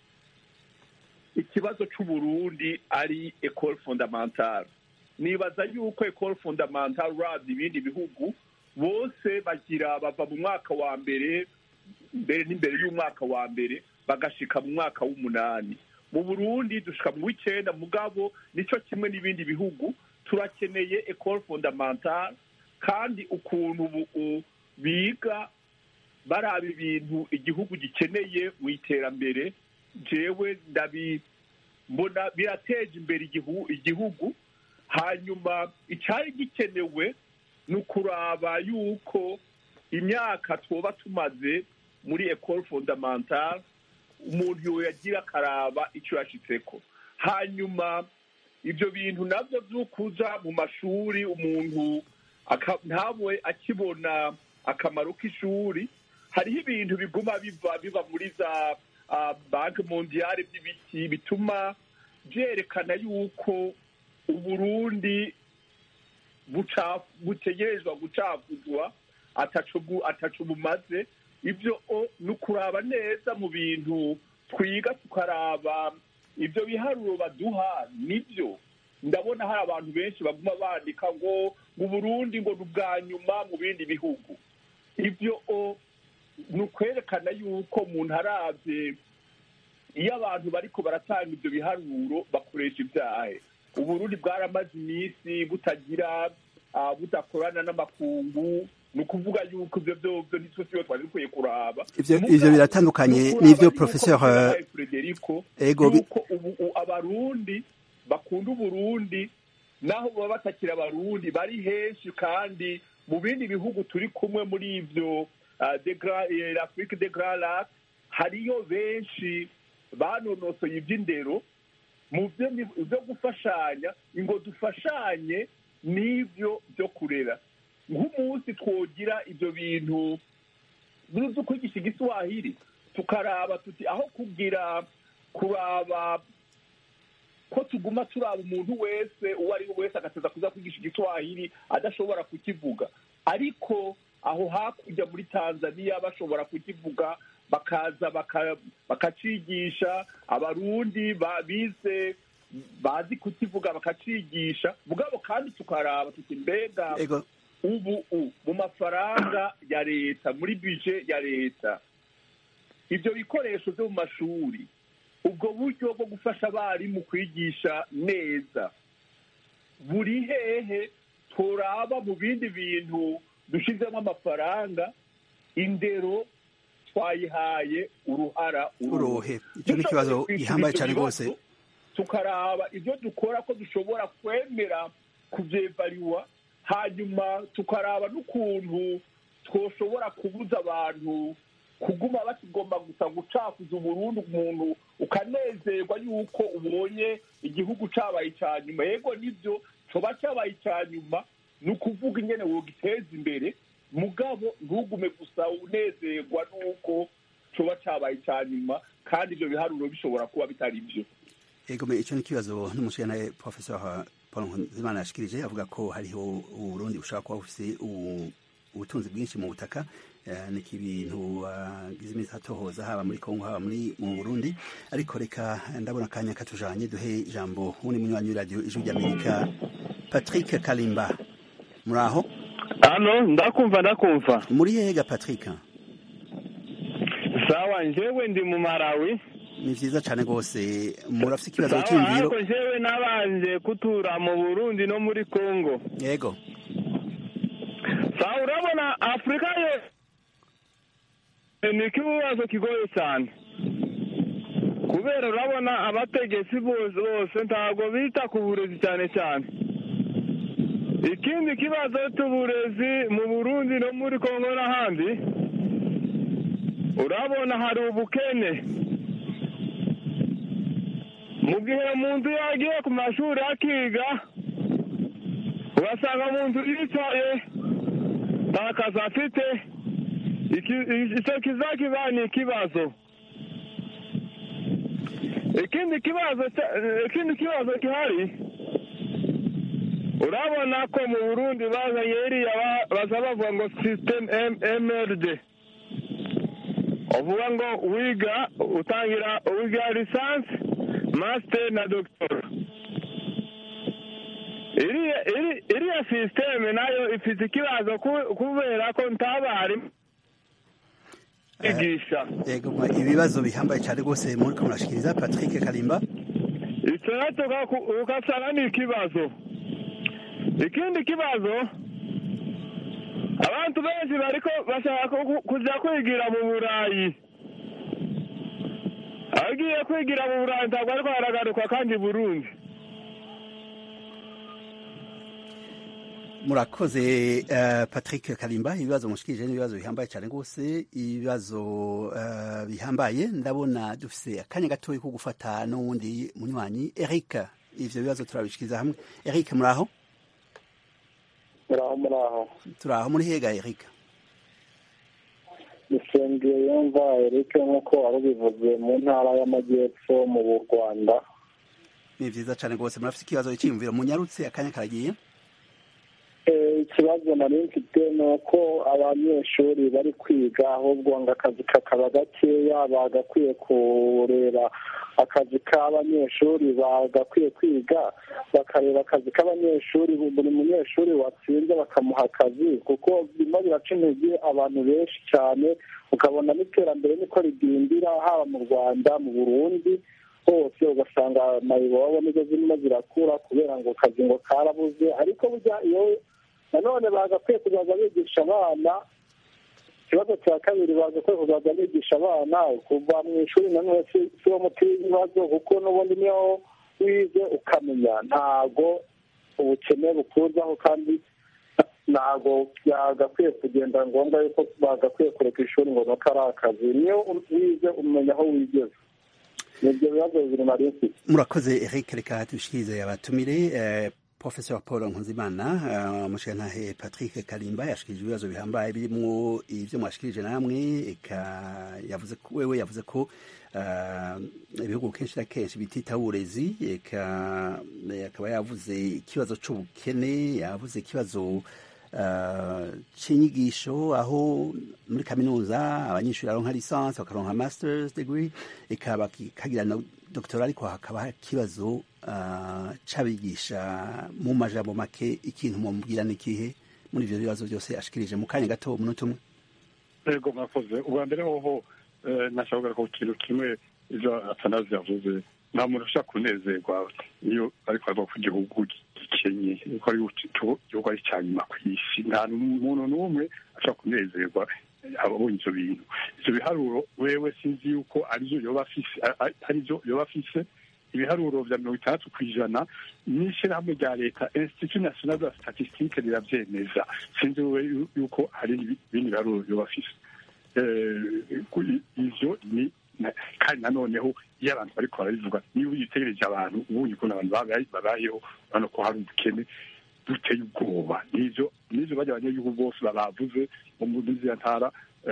ikibazo cy'uburundi ari ecole fondamentale nibaza yuko ecole fondamentale urabye ibindi bihugu bose bagira bava mu mwaka wa mbere mbere n'imbere y'umwaka wa mbere bagashika mu mwaka w'umunani mu burundi dushika mu w'icyenda mugabo nicyo kimwe n'ibindi bihugu turakeneye ecole fondamentale kandi ukuntu biga baraba ibintu igihugu gikeneye mu iterambere jewe ndabibona birateje imbere igihugu hanyuma icyari gikenewe ni ukuraba yuko imyaka twoba tumaze muri ecole fondamentale umuntu yagira akaraba icyo yashitseko hanyuma ibyo bintu nabyo by'ukuza mu mashuri umuntu ntabwe akibona akamaro k'ishuri hariho ibintu biguma biva biva muri za banki mondiyale by'ibiti bituma byerekana yuko uburundi butegerezwa gucavuzwa atacu bumaze ibyo ni ukuraba neza mu bintu twiga tukaraba ibyo biharuro baduha nibyo ndabona hari abantu benshi baguma bandika ngo mu burundi ngo ni ubwa nyuma mu bindi bihugu ibyo ni ukwerekana yuko umuntu arabye iyo abantu bariko baratanga ibyo biharuro bakoresha ibyahe uburundi bwaramaze iminsi butagira budakorana n'amakungu ni ukuvuga yuko ibyo byobyo nitwe siyo twari dukwiye kuraba ivyo Mugabo, ivyo bitandukanye ni ukuraba n'ivyo yuko professeur General eh, Frederico ego bi- yuko ubu u- abarundi bakunda uburundi naho baba batakira abarundi bari henshi kandi mu bindi bihugu turi kumwe muri ivyo ah, de Gra- eh, l'Afrique de Grand Lac hariyo benshi banonosoye ivy'indero mu byo ni- byo gufashanya ngo dufashanye n'ibyo byo kurera nk'umunsi twogira ibyo bintu byo kwigisha igiswahili tukaraba tuti aho kugira kuraba ko tuguma turaba umuntu wese uwo ari we wese agateza kuza kwigisha igiswahili adashobora kukivuga ariko aho hakurya muri tanzania bashobora kukivuga bakaza baka- bakacigisha abarundi ba- bize bazi kukivuga bakacigisha mugabo kandi tukaraba tuti mbega ego ubu u mu mafaranga ya leta muri bije ya leta ibyo bikoresho byo mu mashuri ubwo buryo bwo gufasha abarimu kwigisha neza buri hehe turaba mu bindi bintu dushyizemo amafaranga indero twayihaye uruhara uruhe icyo ni ikibazo gihambaye cyane rwose tukaraba ibyo dukora ko dushobora kwemera kubyevariwa hanyuma tukaraba n'ukuntu twoshobora kubuza abantu kuguma bakigomba gusa gucakuza uburundi umuntu ukanezerwa yuko ubonye igihugu cabaye icya nyuma yego nibyo coba cyabaye icya nyuma ni ukuvuga ingene wogiteza imbere mugabo ntugume gusa unezerwa n'uko coba cabaye icya nyuma kandi ibyo biharuro bishobora kuba bitari byo ego me icyo ni ikibazo n'umushyiranaye professeur paul nkunzimana yashikirije avuga ko hariho uburundi bushobora kuba bufise ubu- ubutunzi bwinshi mu butaka eh, ni ibintu agize iminsi atohoza haba muri kongo haba muri mu burundi ariko reka ndabona akanya katujanye duhe ijambo wundi munywanyi w'iradiyo ijwi ry'amerika patrick kalimba muri aho hano ndakumva ndakumva muri hega patrick sawa njyewe ndi mu marawi ni vyiza cane rwose murafise ikibazo sawa cy'imviro ariko njyewe nabanje kutura mu burundi no muri kongo yego sawa urabona afurika yose ni ikibazo kigoye cyane kubera urabona abategetsi bose bose ntabwo bita ku burezi cyane cyane ikindi kibazo cy'uburezi mu burundi no muri kongo n'ahandi urabona hari ubukene mu gihe umuntu yagiye ku mashuri akiga ugasanga umuntu yicaye nta kazi afite iki- icyo kizakiba ni ikibazo ikindi kibazo cya- ikindi kibazo gihari urabona ko mu burundi bazanye iriya ba- baza bavuga ngo system mrd uvuga ngo wiga utangira wiga lisansi master na doctor iriya iri- iriya sisiteme nayo ifite ikibazo ku- kubera ko ntabarimu kwigisha yego mwa- ibibazo bihambaye cyane rwose muriko murashikiriza patrick kalimba icyo nacyo ugaku- ugasanga ni ikibazo ikindi kibazo abantu benshi bariko bashaka ku- kuja kwigira mu burayi agiye kwigira mu burayi ntabwo ariko haragaruka kandi i burundi murakoze eh, patrick kalimba ibibazo mushikirije n'ibibazo bihambaye cyane rwose ibibazo eh, bihambaye ndabona dufise akanya gatoya ko gufata n'uwundi munywanyi eric ivyo bibazo turabishikiriza hamwe eric muraho muraho muraho turaho muri hega eric dusengeye yumva erike nk'uko wari ubivuze mu ntara y'amajyepfo mu rwanda ni vyiza cyane rwose murafise ikibazo cyiyumviro munyarutse akanya karagiye Eh, ikibazo nari mfite ni uko abanyeshuri bari kwiga ahubwo ngo akazi kakaba gakeya bagakwiye kureba akazi k'abanyeshuri bagakwiye kwiga bakareba akazi k'abanyeshuri buri munyeshuri watsinze bakamuha akazi kuko birimo biraca intege abantu benshi cyane ukabona n'iterambere niko rigindira haba mu rwanda mu burundi hose ugasanga mayibobo nizo zirimo zirakura kubera ngo akazi ngo karabuze ariko burya iyo nanone bagakwiye kuzaza bigisha abana ikibazo cya kabiri bagakwiye kuzaza bigisha abana kuva mu ishuri nanone si si wo muti w'ibibazo kuko n'ubundi niyo wize ukamenya ntago ubukene bukuzaho kandi ntabwo byagakwiye kugenda ngombwa yuko bagakwiye kureka ishuri ngo nuko ari akazi niyo wize umenya aho wigeze nibyo bibazo bibiri nari mfite murakoze eric reka dushikirize abatumire eh, professor paul nkunzimana uh, mushigantahe patrick kalimba yashikirije ibibazo bihambaye birimwo ivyo mwashikirije namwe eka yavuze ko wewe yavuze ko uh, ibihugu kenshi na kenshi bitita uburezi eka akaba yavuze ikibazo c'ubukene yavuze ikibazo uh, c'inyigisho aho muri kaminuza abanyeshuri baronka lisansi bakaronka masters degree eka bakagira na doctora ariko hakaba ikibazo uh, c'abigisha mu majambo make ikintu mumubwira ni ikihe muri ivyo bibazo byose ashikirije mu kanya gato umunota umwe yego mwakoze ubwa mbere hoho eh, nashaka ko ikintu kimwe ivyo atanazi yavuze nta muntu ushaka kunezerwa iyo ariko ava ku gihugu gikenye ko ari igihugu ari icya nyuma ku isi nta muntu n'umwe ashaka kunezerwa abonye ivyo bintu ivyo biharuro wewe sinzi yuko arivyo yoba afise arivyo yoba afise ibiharuro vya mirongo itandatu ku ijana n'ishirahamwe rya leta institut national de la statistique riravyemeza sinzi wewe yuko hari ibindi biharuro yoba afise ivyo ni kandi nanoneho iyo abantu bariko barabivuga niba uyitegereje abantu ubonye ukuntu abantu babayeho urabona ko hari ubukene duteye ubwoba nivyo nivyo barya abanyagihugu bose babavuze mu muri ziriya ntara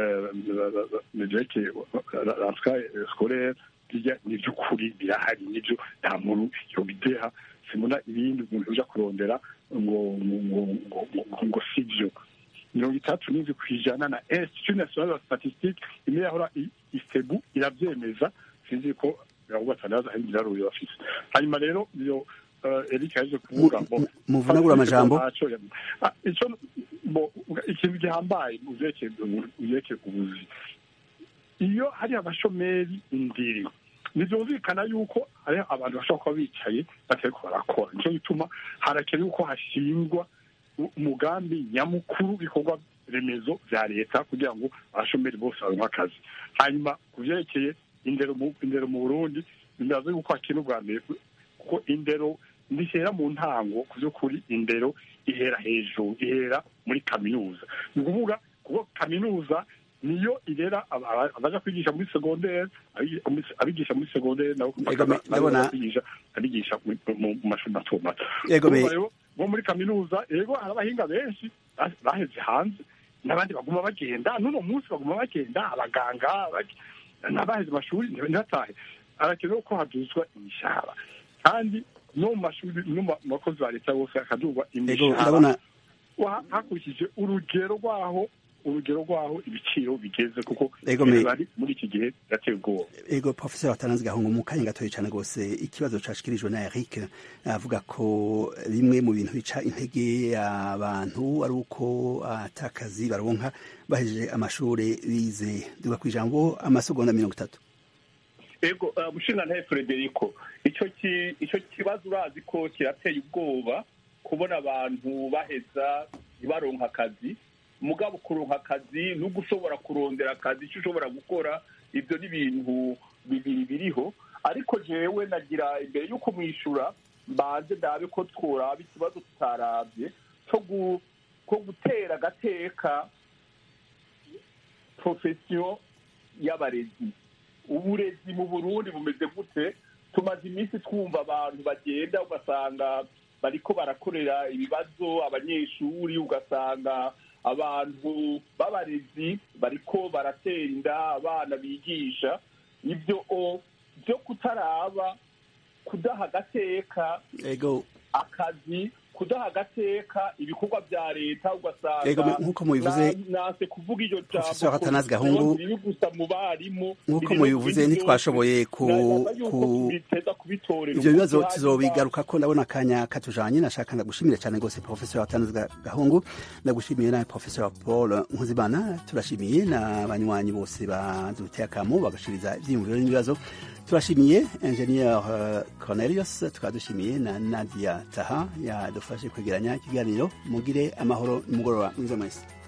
vyerekeye ranska scolaire birya ni ivy'ukuri birahari nivyo nta muntu yobideha simbona ibindi umuntu uja kurondera ngo ngo ngo ngo sivyo mirongo itandatu n'indwi ku ijana na institut national de statistique imwe yahora isebu iravyemeza sinzi ko ahubwo atanaza hari ibiharuro bafise hanyuma rero iyo Eric yaje kuvuga ngo muvunagura amajambo ico ikintu gihambaye uvyerekeye ubuzi iyo hari abashomeri indiri ntibyumvikana yuko hari abantu bashobora kuba bicaye batariko barakora nico gituma harakenewe yuko hashingwa umugambi nyamukuru w'ibikorwa remezo vya leta kugira ngo abashomeri bose baronke akazi hanyuma ku vyerekeye indero mu indero mu burundi ndazi yuko hakenewe ubwa mbere kuko indero ntihera mu ntango ku by'ukuri indero ihera hejuru ihera muri kaminuza ni ukuvuga kuko kaminuza niyo irera abaja kwigisha muri segondere abigisha muri segondere nabo abigisha abigisha mu mashuri mato mato bo muri kaminuza ego hari abahinga benshi baheze hanze n'abandi baguma bagenda n'uno munsi baguma bagenda abaganga n'abaheze amashuri ntibatahe arakenewe ko haduzwa imishahara kandi no mu mashuri no mu bakozi ba leta bose hakadurwa imishahara hakurikije urugero rwaho urugero rwaho ibiciro bigeze kuko bari muri iki gihe birateye ubwoba ego professeur watanze gahungu mu kanya gatoya cyane rwose ikibazo cashikirijwe na Eric avuga ko bimwe mu bintu bica intege abantu ari uko atakazi baronka bahejeje amashuri bize duga ku ijambo amasegonda mirongo itatu ego mushinga ntaye Frederico icyo icyo kibazo urazi ko kirateye ubwoba kubona abantu baheza ntibaronka akazi mugabo kuronka akazi no gushobora kurondera akazi icyo ushobora gukora ibyo ni ibintu bibiri biriho ariko jewe nagira imbere y'uko mwishura mbanze ndabe ko tworaba ikibazo tutarabye ko gutera agateka profesiyo y'abarezi uburezi mu burundi bumeze gute tumaze iminsi twumva abantu bagenda ugasanga bariko barakorera ibibazo abanyeshuri ugasanga abantu b'abarezi bariko baratera inda abana bigisha ibyo byo kutaraba kudaha agateka akazi kudaha agateka ibikorwa bya leta ugasanga nk'uko mubivuze nase kuvuga iryo professeur Atanazi Gahungu gusa mu barimu nk'uko mubivuze ntitwashoboye ku ivyo bibazo tuzobigaruka ko ndabona akanya katujanye nashaka ndagushimire cyane rwose professeur Atanazi Gahungu ndagushimiye nawe professeur Paul Nkuzimana turashimiye n'abanywanyi bose baduteye akamo bagashiriza ivyiyumviro n'ibibazo turashimiye ingenieur Cornelius tukaba dushimiye na Nadia Taha yadufasha badufashe kwegeranya ikiganiro mugire amahoro nimugoroba mwiza mwese